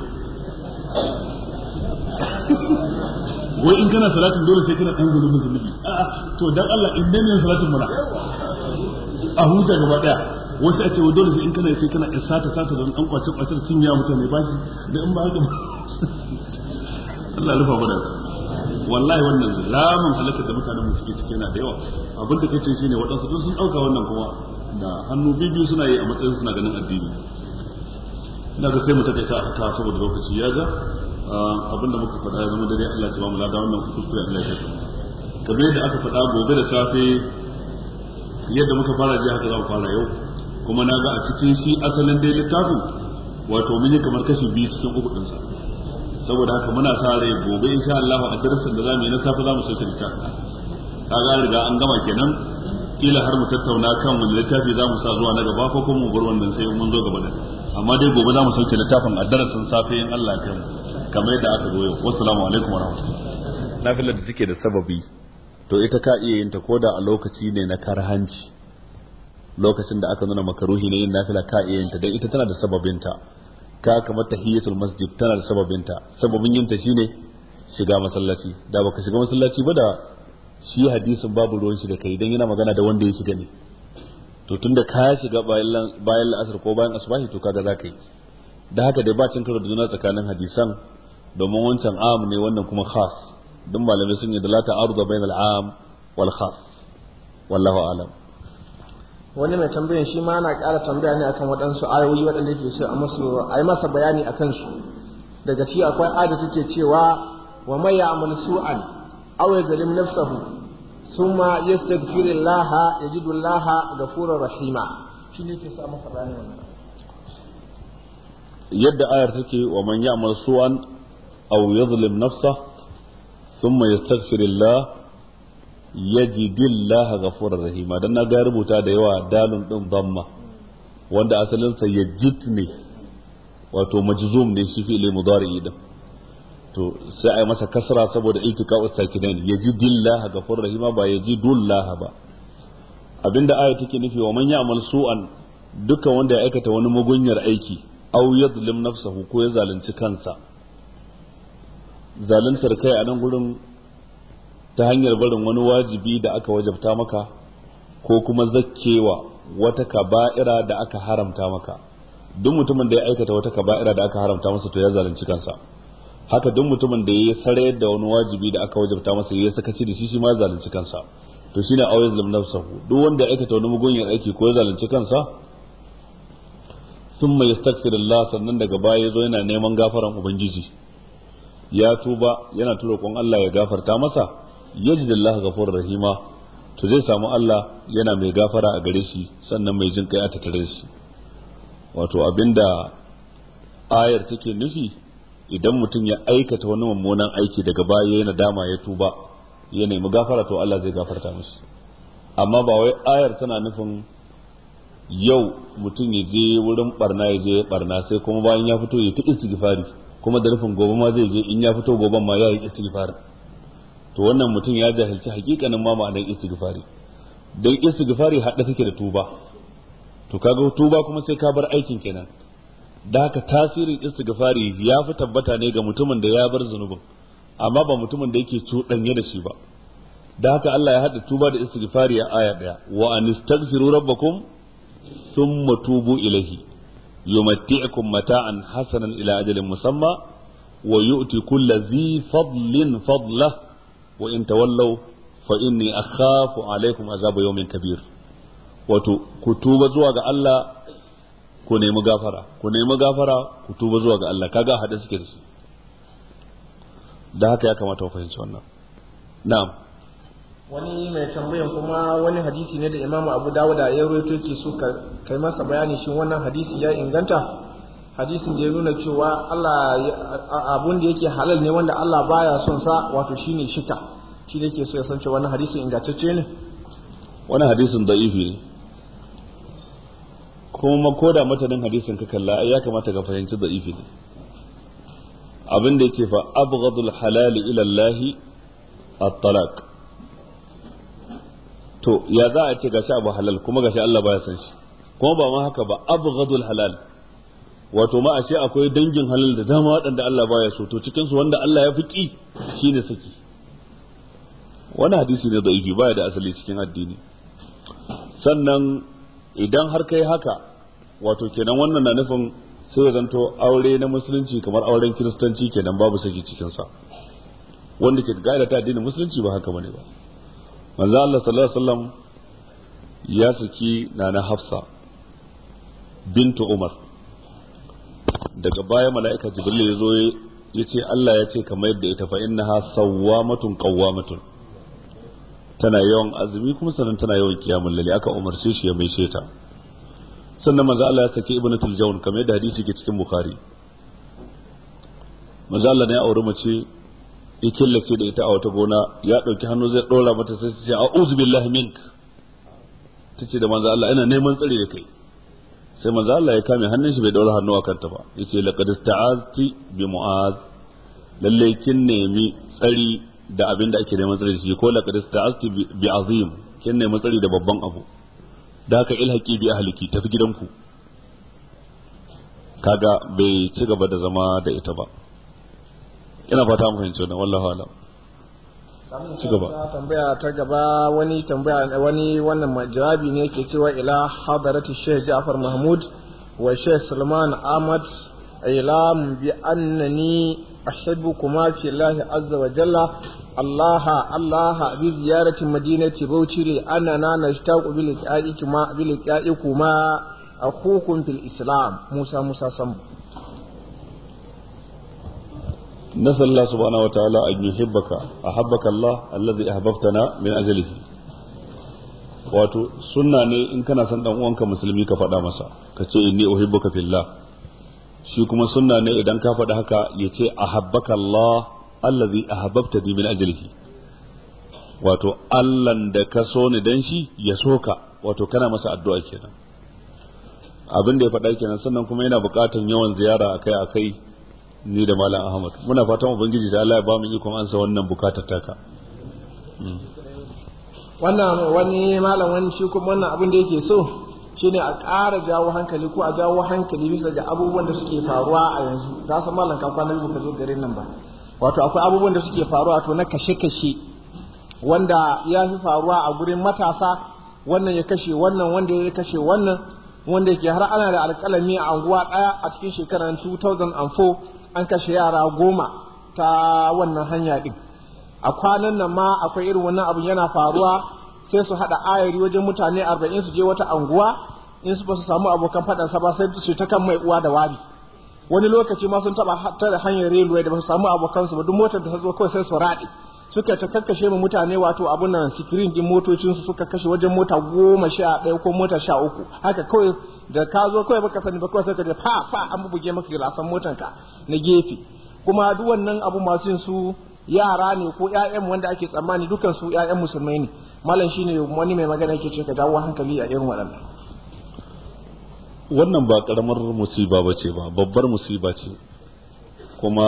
wai in kana salatin dole sai kana dan zunubin zunubi a'a to dan Allah in dai ne salatin muna a huta gaba daya wasu a ce wa dole sai in kana sai kana sata sata don an kwace kwace cin ya mutane ba shi da in ba haka Allah rufa mana su wallahi wannan lamun halakar da mutanen mu suke ciki yana da yawa abin da kace shine waɗansu duk sun dauka wannan kuma da hannu bibiyu suna yi a matsayin suna ganin addini ina ga sai mu takaita haka saboda lokaci ya ja abinda muka faɗa ya zama dare Allah ya ba mu lada wannan kuskure Allah ya kamar yadda aka faɗa gobe da safe yadda muka fara ji haka za mu fara yau kuma na ga a cikin shi asalin dai littafin wato mun yi kamar kashi biyu cikin uku ɗinsa saboda haka muna sa rai gobe insha Allah a darasin da zamu yi na safe za mu sauke littafin kaga riga an gama kenan kila har mu tattauna kan wani littafi za mu sa zuwa na gaba ko kuma mu bar wannan sai mun zo gaba da amma dai gobe za mu sauke littafin a darasin safe in Allah ya kai mu kamar yadda aka zo yau wassalamu alaikum warahmatullahi nafilar da take da sababi to ita ka iya yin ta koda a lokaci ne na karhanci lokacin da aka nuna makaruhi ne yin nafila ka iya yin ta dan ita tana da sababinta ka kamar tahiyatul masjid tana da sababinta sababin yin ta shine shiga masallaci da baka shiga masallaci ba da shi hadisin babu ruwan shi da kai dan yana magana da wanda ya shiga ne to tunda ka shiga bayan bayan la'asar ko bayan asubahi to kaga zaka yi da haka dai ba cin karo da juna tsakanin hadisan domin wancan am ne wannan kuma khas duk malamai sun yi da la ta'arudu bain al-am wal khas wallahu alam wani mai tambayan shi ma ana ƙara tambaya ne akan waɗansu ayoyi waɗanda yake so a musu a yi masa bayani akan su daga ci akwai ayat take cewa wa may ya'mal su'an aw yazlim nafsahu thumma yastaghfirullaha yajidullaha ghafurur rahima shi ne ke sa masa bayani wannan yadda ayar take wa man ya'mal su'an aw yadhlim nafsa thumma yastaghfirullah yajidillaha ghafurur rahima dan na ga rubuta da yawa dalun din dhamma wanda asalin sa yajid ne wato majzum ne shi fi'il mudari din to sai ai masa kasra saboda iltiqa'u sakinain yajidillaha ghafurur rahima ba yajidullaha ba abinda aya take nufi wa man ya'mal su'an dukkan wanda ya aikata wani mugunyar aiki aw yadlim nafsahu ko ya zalunci kansa zaluntar kai a nan gurin ta hanyar barin wani wajibi da aka wajabta maka ko kuma zakkewa wata kaba'ira da aka haramta maka duk mutumin da ya aikata wata kaba'ira da aka haramta masa to ya zalunci kansa haka duk mutumin da ya sarayar da wani wajibi da aka wajabta masa ya sakaci da shi shi ma ya zalunci kansa to shine aw yazlim nafsahu duk wanda ya aikata wani mugunyar aiki ko ya zalunci kansa thumma yastaghfirullah sannan daga baya yazo yana neman gafaran ubangiji ya tuba yana roƙon Allah ya gafarta masa yajidallahu ghafurur rahima to zai samu Allah yana mai gafara a gare shi sannan mai jin kai a tattare shi wato abinda ayar take nufi idan mutum ya aikata wani mummunan aiki daga baya ya nadama ya tuba ya nemi gafara to Allah zai gafarta mishi amma ba wai ayar tana nufin yau mutum ya je wurin barna ya je barna sai kuma bayan ya fito ya ta istighfari kuma da nufin gobe ma zai je in ya fito goben ma ya yi istighfari to wannan mutum ya jahilci hakikanin ma ma'anar istighfari dan istighfari hadda take da tuba to kaga tuba kuma sai ka bar aikin kenan da haka tasirin istighfari ya fi tabbata ne ga mutumin da ya bar zunubin amma ba mutumin da yake cuɗanye da shi ba da haka Allah ya haɗa tuba da istighfari a aya ɗaya wa anistaghfiru rabbakum thumma tubu ilayhi yumatti'ukum mata'an hasanan ila ajalin musamma wa yu'ti kulli dhi fadlin fadlah wa in tawallaw fa inni akhafu alaykum azaba yawmin kabir wato ku tuba zuwa ga Allah ku nemi gafara ku nemi gafara ku tuba zuwa ga Allah kaga hada suke da su da haka ya kamata ku fahimci wannan na'am wani mai tambayan kuma wani hadisi ne da Imam Abu Dawud ya rawaito yake so ka kai masa bayani shin wannan hadisi ya inganta hadisin da ya nuna cewa Allah abun da yake halal ne wanda Allah baya son sa wato shine shika shi ne yake so ya san cewa wannan hadisi ingantacce ne wannan hadisin da'ifi ne kuma ko da matanin hadisin ka kalla ya kamata ka fahimci da'ifi ne abin da yake fa abghadul halal ila Allah at-talaq to ya za a ce gashi abu halal kuma gashi Allah baya san shi kuma ba ma haka ba abghadul halal wato ma ashe akwai dangin halal da dama waɗanda Allah baya so to cikin su wanda Allah ya fiki shine saki wani hadisi ne da'ifi baya da asali cikin addini sannan idan har kai haka wato kenan wannan na nufin sai ya zanto aure na musulunci kamar auren kiristanci kenan babu saki cikinsa wanda ke gaida ta addinin musulunci ba haka bane ba manzo Allah sallallahu alaihi wasallam ya saki nana Hafsa bintu Umar daga baya mala'ika Jibril ya zo ya ce Allah ya ce kamar yadda ita fa innaha sawwamatun qawwamatun tana yawan azumi kuma sannan tana yawan kiyamul laili aka umarce shi ya maishe ta sannan manzo Allah ya saki ibnu tuljawn kamar yadda hadisi ke cikin bukhari manzo Allah ne ya auri mace ya killace da ita a wata gona ya dauki hannu zai dora mata sai ta ce a'udhu billahi mink tace da manzo Allah ina neman tsare da kai sai manzo Allah ya kame hannun shi bai daura hannu a kanta ba yace laqad ista'azti bi mu'az lalle kin nemi tsari da abin da ake neman tsari da shi ko laqad ista'azti bi azim kin nemi tsari da babban abu da haka ilhaki bi ahliki tafi gidanku kaga bai ci gaba da zama da ita ba ina fata mu fahimci wannan wallahi alam ci gaba tambaya ta gaba wani tambaya wani wannan jawabi ne yake cewa ila hadarati Sheikh Ja'far Mahmud wa Sheikh Salman Ahmad ilam bi annani أحبكما في الله عز وجل الله الله بزيارة مدينة بوشي لأننا نشتاق بلقائكما بلقائكما أخوكم في الإسلام موسى موسى سم نسأل الله سبحانه وتعالى أن يحبك أحبك الله الذي أحببتنا من أجله wato sunna ne in kana son dan uwanka musulmi ka faɗa masa ka ce inni uhibbuka fillah shi kuma sunna ne idan ka faɗi haka ya ce ahabbaka Allah allazi ahabbta ni min ajlihi wato Allahn da ka so ni dan shi ya so ka wato kana masa addu'a kenan abin da ya faɗa kenan sannan kuma yana buƙatar yawan ziyara akai akai ni da malam Ahmad muna fatan ubangiji da Allah ya ba mu ikon ansa wannan bukatar taka wannan wani malam wani shi kuma wannan abin da yake so shine a ƙara jawo hankali ko a jawo hankali bisa ga abubuwan da suke faruwa a yanzu za su malam ka kwana biyu ka zo garin nan ba wato akwai abubuwan da suke faruwa to na kashe-kashe wanda ya fi faruwa a gurin matasa wannan ya kashe wannan wanda ya kashe wannan wanda yake har ana da alƙalami a anguwa ɗaya a cikin shekarar 2004 an kashe yara goma ta wannan hanya ɗin a kwanan nan ma akwai irin wannan abin yana faruwa sai su haɗa ayari wajen mutane arba'in su je wata anguwa in su ba su samu abokan faɗansa ba sai su ta kan mai uwa da wari wani lokaci ma sun taɓa tare hanyar railway da ba su samu abokansu ba duk motar da ta zo kawai sai su raɗe suka ta kakkashe mu mutane wato abun nan sikirin din motocinsu suka kashe wajen mota goma sha ɗaya ko mota sha uku haka kawai da ka zo kawai baka sani ba kawai sai ka je fa fa an buge maka gilasan motanka na gefe kuma duk wannan abu masu yin su yara ne ko ƴaƴan wanda ake tsammani dukan su ƴaƴan musulmai ne malam shine wani mai magana yake ce ka dawo hankali a irin waɗannan wannan ba karamar musiba ba ce ba babbar musiba ce kuma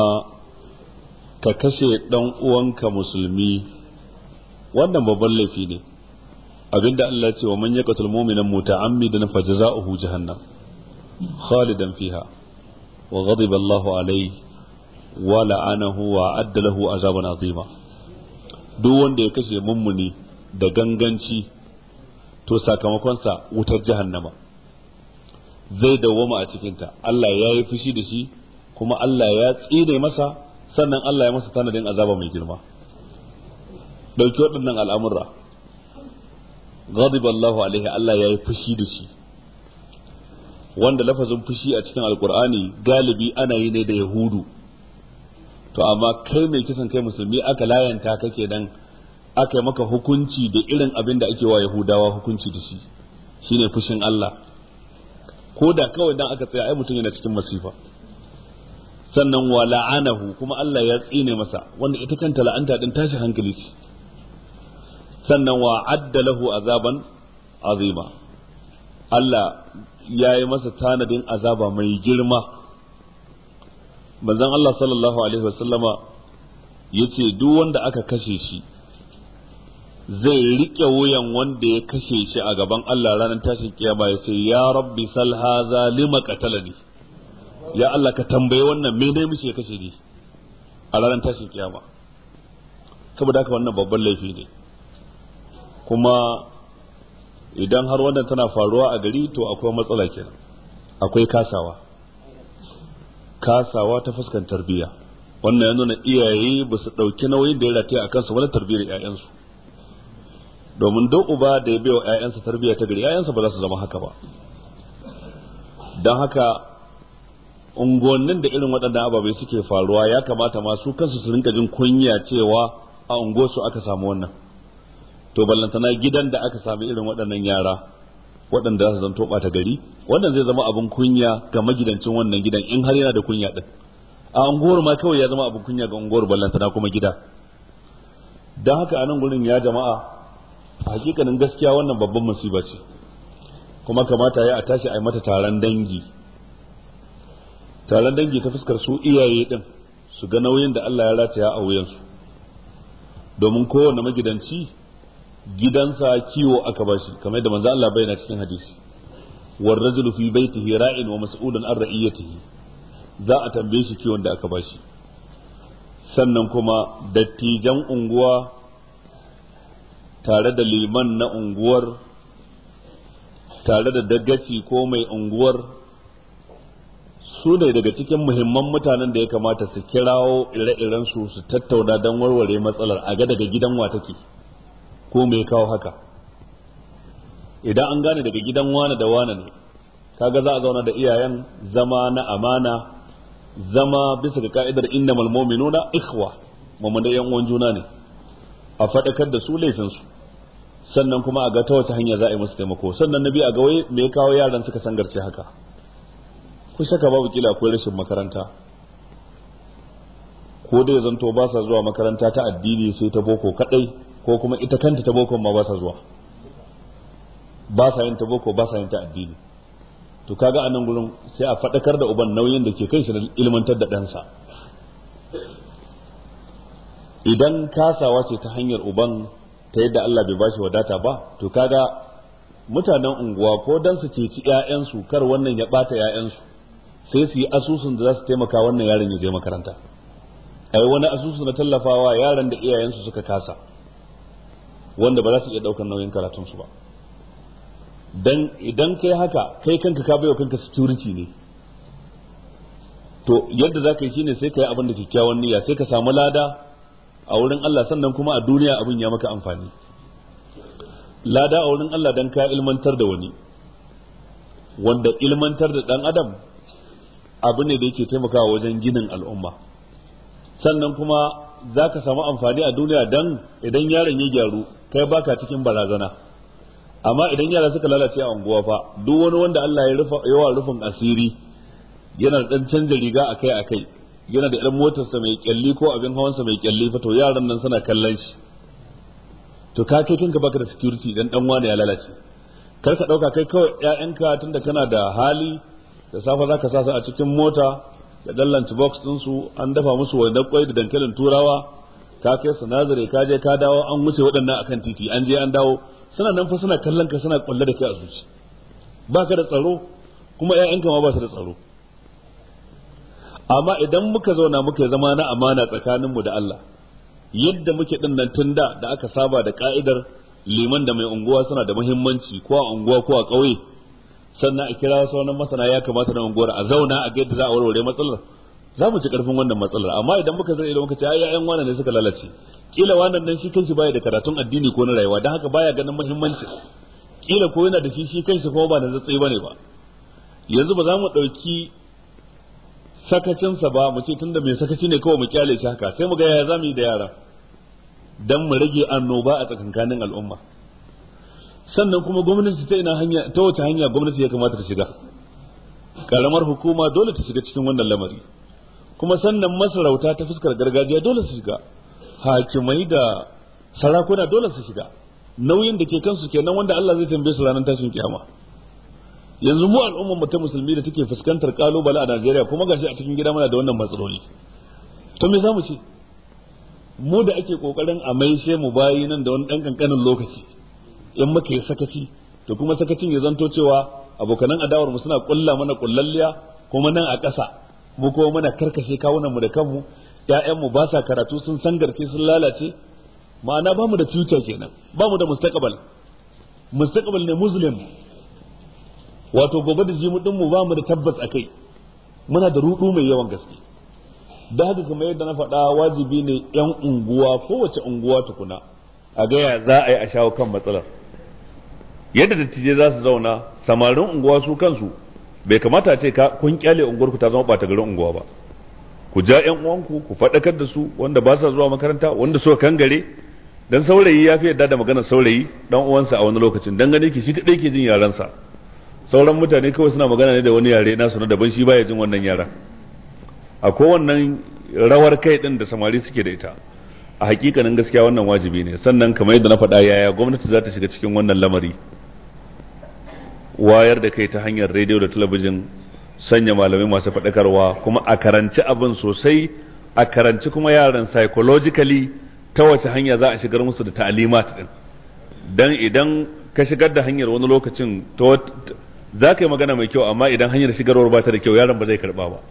ka kashe dan uwanka musulmi wannan babban laifi ne abinda Allah ya ce wa man yaqtul mu'mina muta'ammidan fajza'uhu jahannam khalidan fiha wa ghadiba Allahu alayhi wa la'anahu wa adda lahu azaban azima duk wanda ya kashe mummuni da ganganci to sakamakonsa wutar jahannama zai dawwama a cikinta Allah ya yi fushi da shi kuma Allah ya tsine masa sannan Allah ya masa tanadin azaba mai girma dauki waɗannan al'amurra ghadiba Allahu alaihi Allah ya yi fushi da shi wanda lafazin fushi a cikin alkur'ani galibi ana yi ne da yahudu to amma kai mai kisan kai musulmi aka layanta kake dan aka yi maka hukunci da irin abin da ake wa yahudawa hukunci da shi shine fushin Allah ko da kawai dan aka tsaya ai mutum yana cikin masifa sannan wa la'anahu kuma Allah ya tsine masa wanda ita kanta la'anta din tashi hankali ce sannan wa adda lahu azaban azima Allah ya yi masa tanadin azaba mai girma manzon Allah sallallahu alaihi wasallama yace duk wanda aka kashe shi zai rike wuyan wanda ya kashe shi a gaban Allah ranar tashin kiyama ya ce ya rabbi sal haza lima qatalani ya Allah ka tambaye wannan me ne mishi ya kashe ni a ranar tashin kiyama saboda haka wannan babban laifi ne kuma idan har wannan tana faruwa a gari to akwai matsala kenan akwai kasawa kasawa ta fuskan tarbiyya wannan ya nuna iyaye ba su ɗauki nauyin da ya rataya a kansu wani tarbiyyar 'ya'yansu domin duk uba da ya bai wa 'ya'yansa tarbiyya ta gari 'ya'yansa ba za su zama haka ba don haka unguwannin da irin waɗannan ababai suke faruwa ya kamata masu kansu su rinka jin kunya cewa a unguwarsu aka samu wannan to ballantana gidan da aka sami irin waɗannan yara waɗanda za su zanto ɓata gari wannan zai zama abin kunya ga magidancin wannan gidan in har yana da kunya ɗin a unguwar ma kawai ya zama abin kunya ga unguwar ballantana kuma gida don haka a nan gurin ya jama'a a hakikanin gaskiya wannan babban musiba ce kuma kamata ya a tashi a yi mata taron dangi taron dangi ta fuskar su iyaye din su ga nauyin da Allah ya rataya a wuyansu domin kowane magidanci gidansa kiwo aka bashi kamar yadda manzo Allah bayyana cikin hadisi war rajulu fi baitihi ra'in wa mas'ulun an ra'iyatihi za a tambaye shi kiwon da aka bashi sannan kuma dattijan unguwa tare da liman na unguwar tare da dagaci ko mai unguwar su ne daga cikin muhimman mutanen da ya kamata su kirawo ire-iren su su tattauna don warware matsalar a ga daga gidan wa take ko me kawo haka idan an gane daga gidan wane da wane ne kaga za a zauna da iyayen zama na amana zama bisa ga ka'idar innamal mu'minuna ikhwa mamman da yan uwan juna ne a faɗakar da su laifinsu sannan kuma a ga ta wace hanya za a yi musu taimako sannan na biyu a ga wai me ya kawo yaran suka sangarce haka ku shaka babu kila akwai rashin makaranta ko dai zanto ba sa zuwa makaranta ta addini sai ta boko kadai ko kuma ita kanta ta boko ma ba sa zuwa ba sa yin ta boko ba sa yin ta addini to kaga a nan gurin sai a faɗakar da uban nauyin da ke kai shi na ilmantar da ɗansa idan kasawa ce ta hanyar uban ta yadda Allah bai bashi wadata ba to kaga mutanen unguwa ko dan su ceci ƴaƴansu kar wannan ya bata ƴaƴansu sai su yi asusun da za su taimaka wannan yaron ya je makaranta ai wani asusu na tallafawa yaran da iyayensu suka kasa wanda ba za su iya daukar nauyin karatunsu ba dan idan kai haka kai kanka ka baiwa kanka security ne to yadda za ka yi shine sai ka yi abin da kyakkyawan niyya sai ka samu lada a wurin Allah sannan kuma a duniya abin ya maka amfani lada a wurin Allah dan ka ilmantar da wani wanda ilmantar da dan adam abu ne da yake taimakawa wajen ginin al'umma sannan kuma za ka samu amfani a duniya dan idan yaron ya gyaru kai baka cikin barazana amma idan yara suka lalace a unguwa fa duk wani wanda Allah ya rufa yawa rufin asiri yana da dan canja riga akai akai yana da irin motarsa mai kyalli ko abin hawansa mai kyalli fa to yaran nan suna kallon shi to ka kai kanka baka da security dan dan wani ya lalace kar ka dauka kai kawai ƴaƴanka tunda kana da hali da safa zaka sa su a cikin mota da dan lunch box din su an dafa musu wani kwai da dankalin turawa ka kai su nazare ka je ka dawo an wuce waɗannan akan titi an je an dawo suna nan fa suna kallon ka suna kwalle da kai a zuci baka da tsaro kuma ƴaƴanka ma ba su da tsaro amma idan muka zauna muka zama na amana tsakaninmu da Allah yadda muke din nan tun da da aka saba da ka'idar liman da mai unguwa suna da muhimmanci ko a unguwa ko a ƙauye sannan a kira sauran masana ya kamata na unguwar a zauna a ga yadda za a warware matsalar za mu ci karfin wannan matsalar amma idan muka zai idan muka ce ai ƴaƴan wannan ne suka lalace kila wannan nan shi kanshi baya da karatun addini ko na rayuwa dan haka baya ganin muhimmanci kila ko yana da shi shi kanshi kuma ba na zatsai bane ba yanzu ba za mu ɗauki sakacinsa ba mu ce tunda mai sakaci ne kawai mu kyale shi haka sai mu ga yaya zamu yi da yara dan mu rage annoba a tsakankanin al'umma sannan kuma gwamnati ta ina hanya ta wace hanya gwamnati ya kamata ta shiga karamar hukuma dole ta shiga cikin wannan lamari kuma sannan masarauta ta fuskar gargajiya dole su shiga hakimai da sarakuna dole su shiga nauyin da ke kansu kenan wanda Allah zai tambaye su ranar tashin kiyama yanzu mu al'ummar mu ta musulmi da take fuskantar kalubale a Najeriya kuma gashi a cikin gida muna da wannan matsaloli to me zamu ce mu da ake kokarin a maishe mu bayi nan da wani dan kankanin lokaci in muka yi sakaci to kuma sakacin ya zanto cewa abokanan adawar mu suna kulla mana kullalliya kuma nan a ƙasa mu kuma muna karkashe kawunan mu da kanmu ƴaƴan mu ba sa karatu sun sangarce sun lalace ma'ana ba mu da future kenan ba mu da mustaqbal mustaqbal ne muslim wato gobe da jimu din mu ba mu da tabbas akai muna da rudu mai yawan gaske da haka kamar yadda na faɗa wajibi ne yan unguwa kowace unguwa tukuna a gaya za a yi a shawo kan matsalar yadda dattijai za su zauna samarin unguwa su kansu bai kamata a ce ka kun kyale unguwarku ta zama ɓata garin unguwa ba ku ja yan uwanku ku faɗakar da su wanda ba sa zuwa makaranta wanda suka kangare dan saurayi ya fi yadda da maganar saurayi dan uwansa a wani lokacin dan gane ki shi kadai ke jin yaransa sauran mutane kawai suna magana ne da wani yare nasu na daban shi baya jin wannan yaran akwai wannan rawar kai din da samari suke da ita a hakikanin gaskiya wannan wajibi ne sannan kamar yadda na faɗa yaya gwamnati za ta shiga cikin wannan lamari wayar da kai ta hanyar rediyo da talabijin sanya malamai masu faɗakarwa kuma a karanci abin sosai a karanci kuma yaran psychologically ta wace hanya za a shigar musu da ta'alimat din dan idan ka shigar da hanyar wani lokacin za ka yi magana mai kyau amma idan hanyar shigarwar ba ta da kyau yaron ba zai karba ba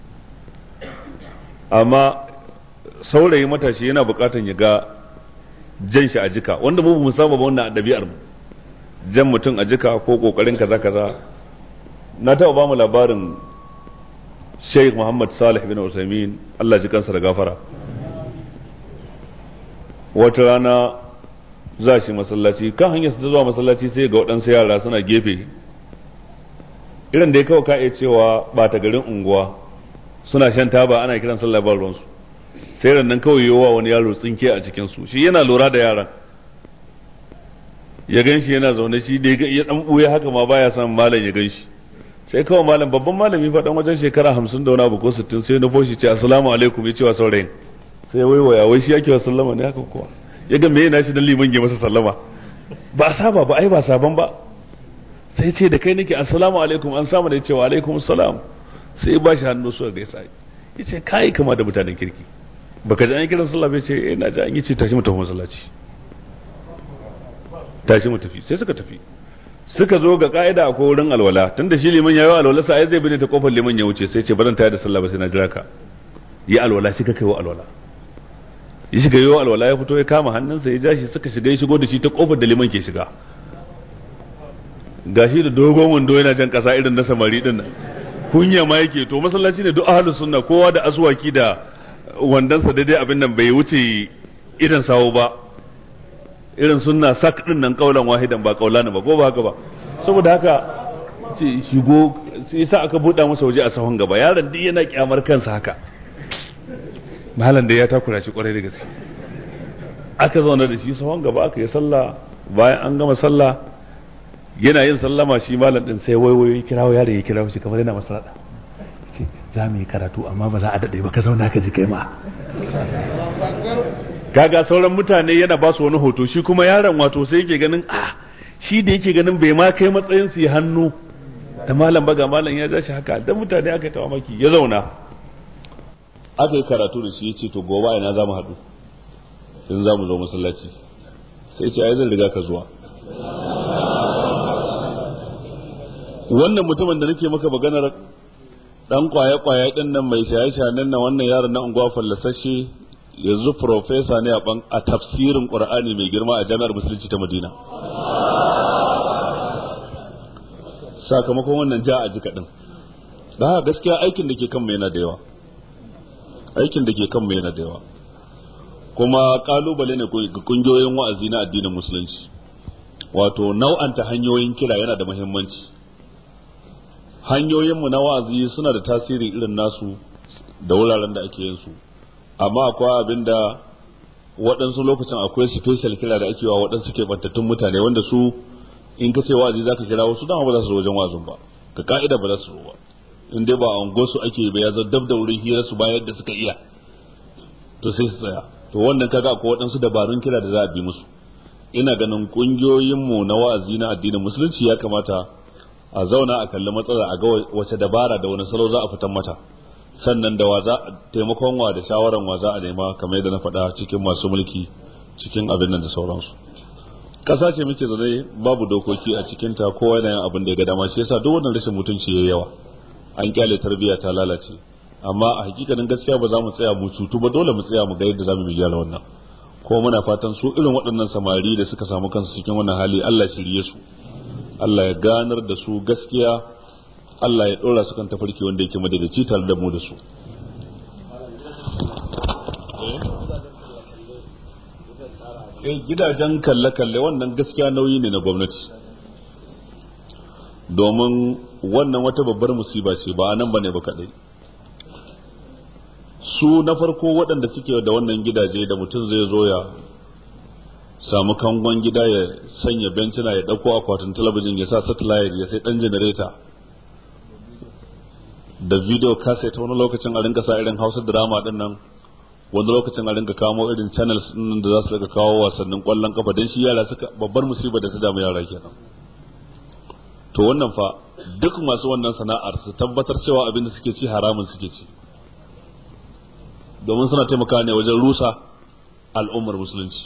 amma saurayi matashi yana bukatan ya ga jan shi a jika wanda mu mu saba ba wannan ɗabi'ar mu jan mutum a jika ko kokarin kaza kaza na taɓa ba mu labarin Sheikh Muhammad Salih bin Usaimin Allah ji kansa da gafara wata rana za shi masallaci kan hanyar su zuwa masallaci sai ga waɗansu yara suna gefe irin da ya kawo ka iya cewa ba ta garin unguwa suna shan taba ana kiran sallah ba ruwansu sai rannan kawai yiwuwa wani yaro tsinke a cikin su shi yana lura da yaran ya gan shi yana zaune shi da ya dan buya haka ma baya son malam ya gan shi sai kawai malam babban malami fa dan wajen shekara hamsin da wani abu ko sittin sai na foshi ce assalamu alaikum ya ce wa saurayin sai ya waiwaya wai shi yake wa sallama ne haka kuwa ya ga meye nashi dan liman ya masa sallama ba saba ba ai ba saban ba sai ce da kai nake assalamu alaikum an samu da ya ce wa alaikum salam sai ya bashi hannu suka gaisa ya ce kai kama da mutanen kirki baka ji an yi kiran sallah bai ce eh na ji an yi ce tashi mu tafi masallaci tashi mu tafi sai suka tafi suka zo ga ka'ida akwai wurin alwala tunda shi liman yayi alwala sai zai bi ta kofar liman ya wuce sai ce baran tayar da sallah ba sai na jira ka yi alwala shi ka kai wa alwala ya shiga yi alwala ya fito ya kama hannunsa ya ja shi suka shiga ya shigo da shi ta kofar da liman ke shiga gashi da dogon wando yana jan kasa irin na samari din nan kunya ma yake to masallaci ne duk ahlus sunna kowa da aswaki da wandansa daidai abin nan bai wuce idan sawo ba irin sunna sak din nan kaulan wahidan ba kaulani ba ko ba haka ba saboda haka ce shigo sai yasa aka buɗa masa waje a sahun gaba yaron duk yana kyamar kansa haka malam da ya takura shi kwarai da gaske aka zauna da shi sahun gaba aka yi sallah bayan an gama sallah yana yin sallama shi malam din sai waiwayo kirawo yaro ya kirawo shi kamar yana masa rada ce za mu yi karatu amma ba za a daɗe ba ka zauna ka ji kai ma kaga sauran mutane yana ba su wani hoto shi kuma yaron wato sai yake ganin ah shi da yake ganin bai ma kai matsayin su yi hannu da malam ba ga malam ya ja shi haka dan mutane aka tawa maki ya zauna aka yi karatu da shi ya ce to gobe ina za mu haɗu in za mu zo masallaci sai ce ai zan riga ka zuwa wannan mutumin da nake maka maganar dan kwaye kwaye din nan mai shaye shayen nan wannan yaron na unguwa fallasashe yanzu profesa ne a tafsirin qur'ani mai girma a jami'ar musulunci ta madina sakamakon wannan ja a jika din da gaskiya aikin da ke kan yana da yawa aikin da ke kan yana da yawa kuma kalubale ne ga kungiyoyin wa'azi na addinin musulunci wato nau'anta hanyoyin kira yana da muhimmanci hanyoyinmu na wa'azi suna da tasiri irin nasu da wuraren da ake yin su amma akwai abin da waɗansu lokacin akwai special kira da ake wa waɗansu ke bantattun mutane wanda su in ka ce wa'azi zaka kira wasu dama ba za su zo wajen wa'azin ba ka ka'ida ba za su zo ba in dai ba a su ake ba ya zo dab da wurin hira su bayan da suka iya to sai su tsaya to wannan kaga akwai waɗansu dabarun kira da za a bi musu ina ganin ƙungiyoyinmu na wa'azi na addinin musulunci ya kamata a zauna a kalli matsala a ga wace dabara da wani salo za a fitan mata sannan da wa za taimakon wa da shawaran wa za a nema kamar yadda na faɗa cikin masu mulki cikin abin nan da sauransu ƙasa ce muke zaune babu dokoki a cikin ta kowa yana yin abin da ya ga dama shi yasa duk wannan rashin mutunci yayi yawa an kyale tarbiyya ta lalace amma a hakikanin gaskiya ba za mu tsaya mu cutu ba dole mu tsaya mu ga yadda za mu gyara wannan kuma muna fatan su irin waɗannan samari da suka samu kansu cikin wannan hali Allah shirye su Allah ya ganar da su gaskiya Allah ya ɗora su kan tafarki wanda yake madadaci tare da mu da su eh gidajen kalle-kalle wannan gaskiya nauyi ne na gwamnati domin wannan wata babbar musiba ce ba nan bane ba kadai su na farko waɗanda suke da wannan gidaje da mutum zai zo ya samu kangon gida ya sanya bencina ya ɗauko akwatin talabijin ya sa satellite ya sai ɗan janareta da video cassette wani lokacin a rinka sa irin hausa drama ɗin nan wani lokacin a rinka kamo irin channels ɗin da za su rinka kawo wasannin ƙwallon kafa don shi yara suka babbar musibar da ta damu yara kenan to wannan fa duk masu wannan sana'ar su tabbatar cewa abin da suke ci haramun suke ci domin suna taimaka ne wajen rusa al'ummar musulunci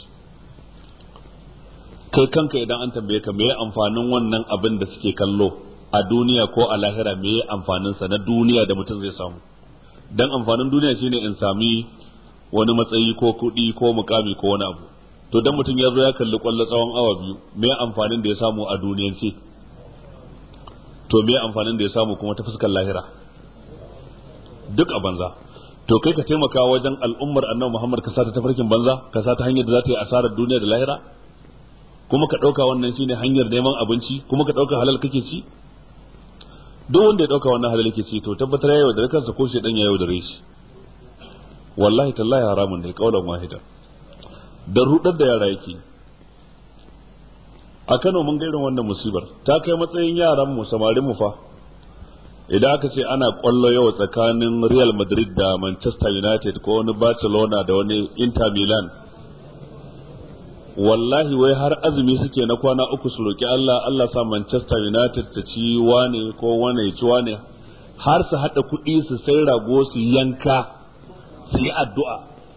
kai kanka idan an tambaye ka meye amfanin wannan abin da suke kallo a duniya ko a lahira meye amfanin sa na duniya da mutum zai samu dan amfanin duniya shine in sami wani matsayi ko kuɗi ko mukami ko wani abu to dan mutum ya zo ya kalli kwallo tsawon awa biyu meye amfanin da ya samu a duniyance to meye amfanin da ya samu kuma ta fuskar lahira duk a banza to kai ka taimaka wajen al'ummar annabi Muhammad ka sata tafarkin banza ka sata hanyar da za ta yi asarar duniya da lahira kuma ka ɗauka wannan shine hanyar neman abinci kuma ka ɗauka halal kake ci duk wanda ya ɗauka wannan halal yake ci to tabbatar ya yaudare kansa ko shedan ya yaudare shi wallahi tallahi haramun ne kaulan wahida da rudar da yara yake a Kano mun ga irin wannan musibar ta kai matsayin yaran mu samarin mu fa idan aka ce ana kwallo yau tsakanin Real Madrid da Manchester United ko wani Barcelona da wani Inter Milan wallahi wai har azumi suke na kwana uku su roki Allah Allah sa Manchester United ta ci wane ko wane ya ci wane har su haɗa kuɗi su sai rago su yanka su yi addu'a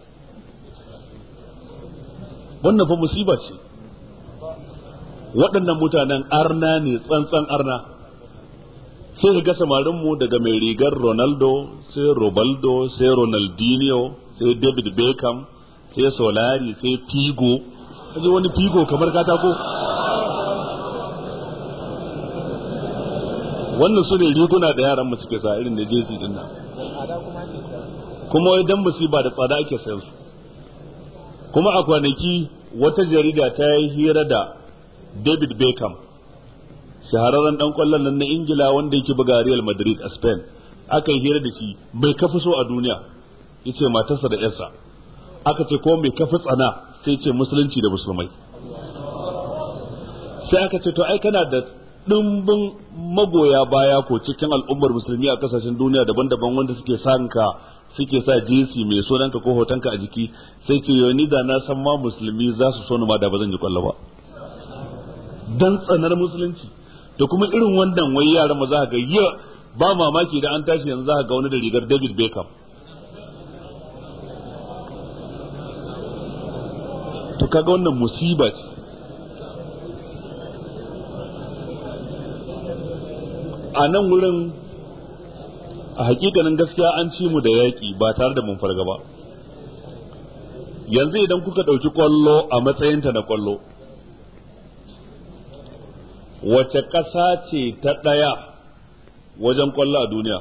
wannan fa musiba ce waɗannan mutanen arna ne tsantsan arna sai ga samarinmu daga mai rigar Ronaldo sai Robaldo sai Ronaldinho sai David Beckham sai Solari sai Figo kaje wani Figo kamar katako wannan su ne riguna da yaran mu suke sa irin da jesi din nan kuma idan musiba da tsada ake sayan su kuma a kwanaki wata jarida ta yi hira da David Beckham shahararren dan kwallon nan na ingila wanda yake buga real madrid a spain aka yi hira da shi mai kafi so a duniya yace matarsa da yarsa aka ce ko mai kafi tsana sai ce musulunci da musulmai sai aka ce to ai kana da dimbin magoya baya ko cikin al'ummar musulmi a kasashen duniya daban-daban wanda suke sanka suke sa jinsi mai sunanka ko hotonka a jiki sai ce yau ni da na san ma musulmi za su so ni ma da ba zan ji kwallo ba dan tsanar musulunci da kuma irin wannan wai yaran ma za ka ga ba mamaki da an tashi yanzu za ka ga wani da rigar David Beckham to kaga wannan musiba ce a nan wurin a hakikanin gaskiya an ci mu da yaƙi ba tare da mun farga ba yanzu idan kuka ɗauki ƙwallo a matsayinta na ƙwallo wace ƙasa ce ta ɗaya wajen ƙwallo a duniya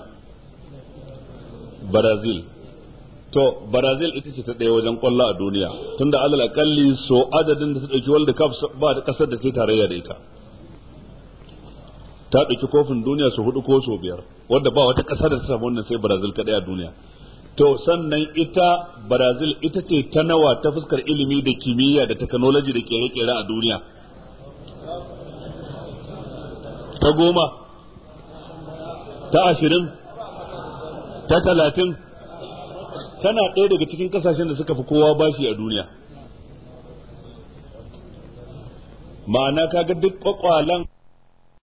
brazil to brazil ita ce ta ɗaya wajen ƙwallo a duniya tunda alal akalli so adadin da ta ɗauki world cup ba da ƙasar da ta tarayya da ita ta ɗauki kofin duniya su hudu ko su biyar wadda ba wata ƙasa da ta samu wannan sai brazil kaɗai a duniya to sannan ita brazil ita ce ta nawa ta fuskar ilimi da kimiyya da technology da kere-kere a duniya ta goma ta ashirin ta talatin tana ɗaya daga cikin ƙasashen da suka fi kowa bashi a duniya ma'ana kaga duk ƙwaƙwalan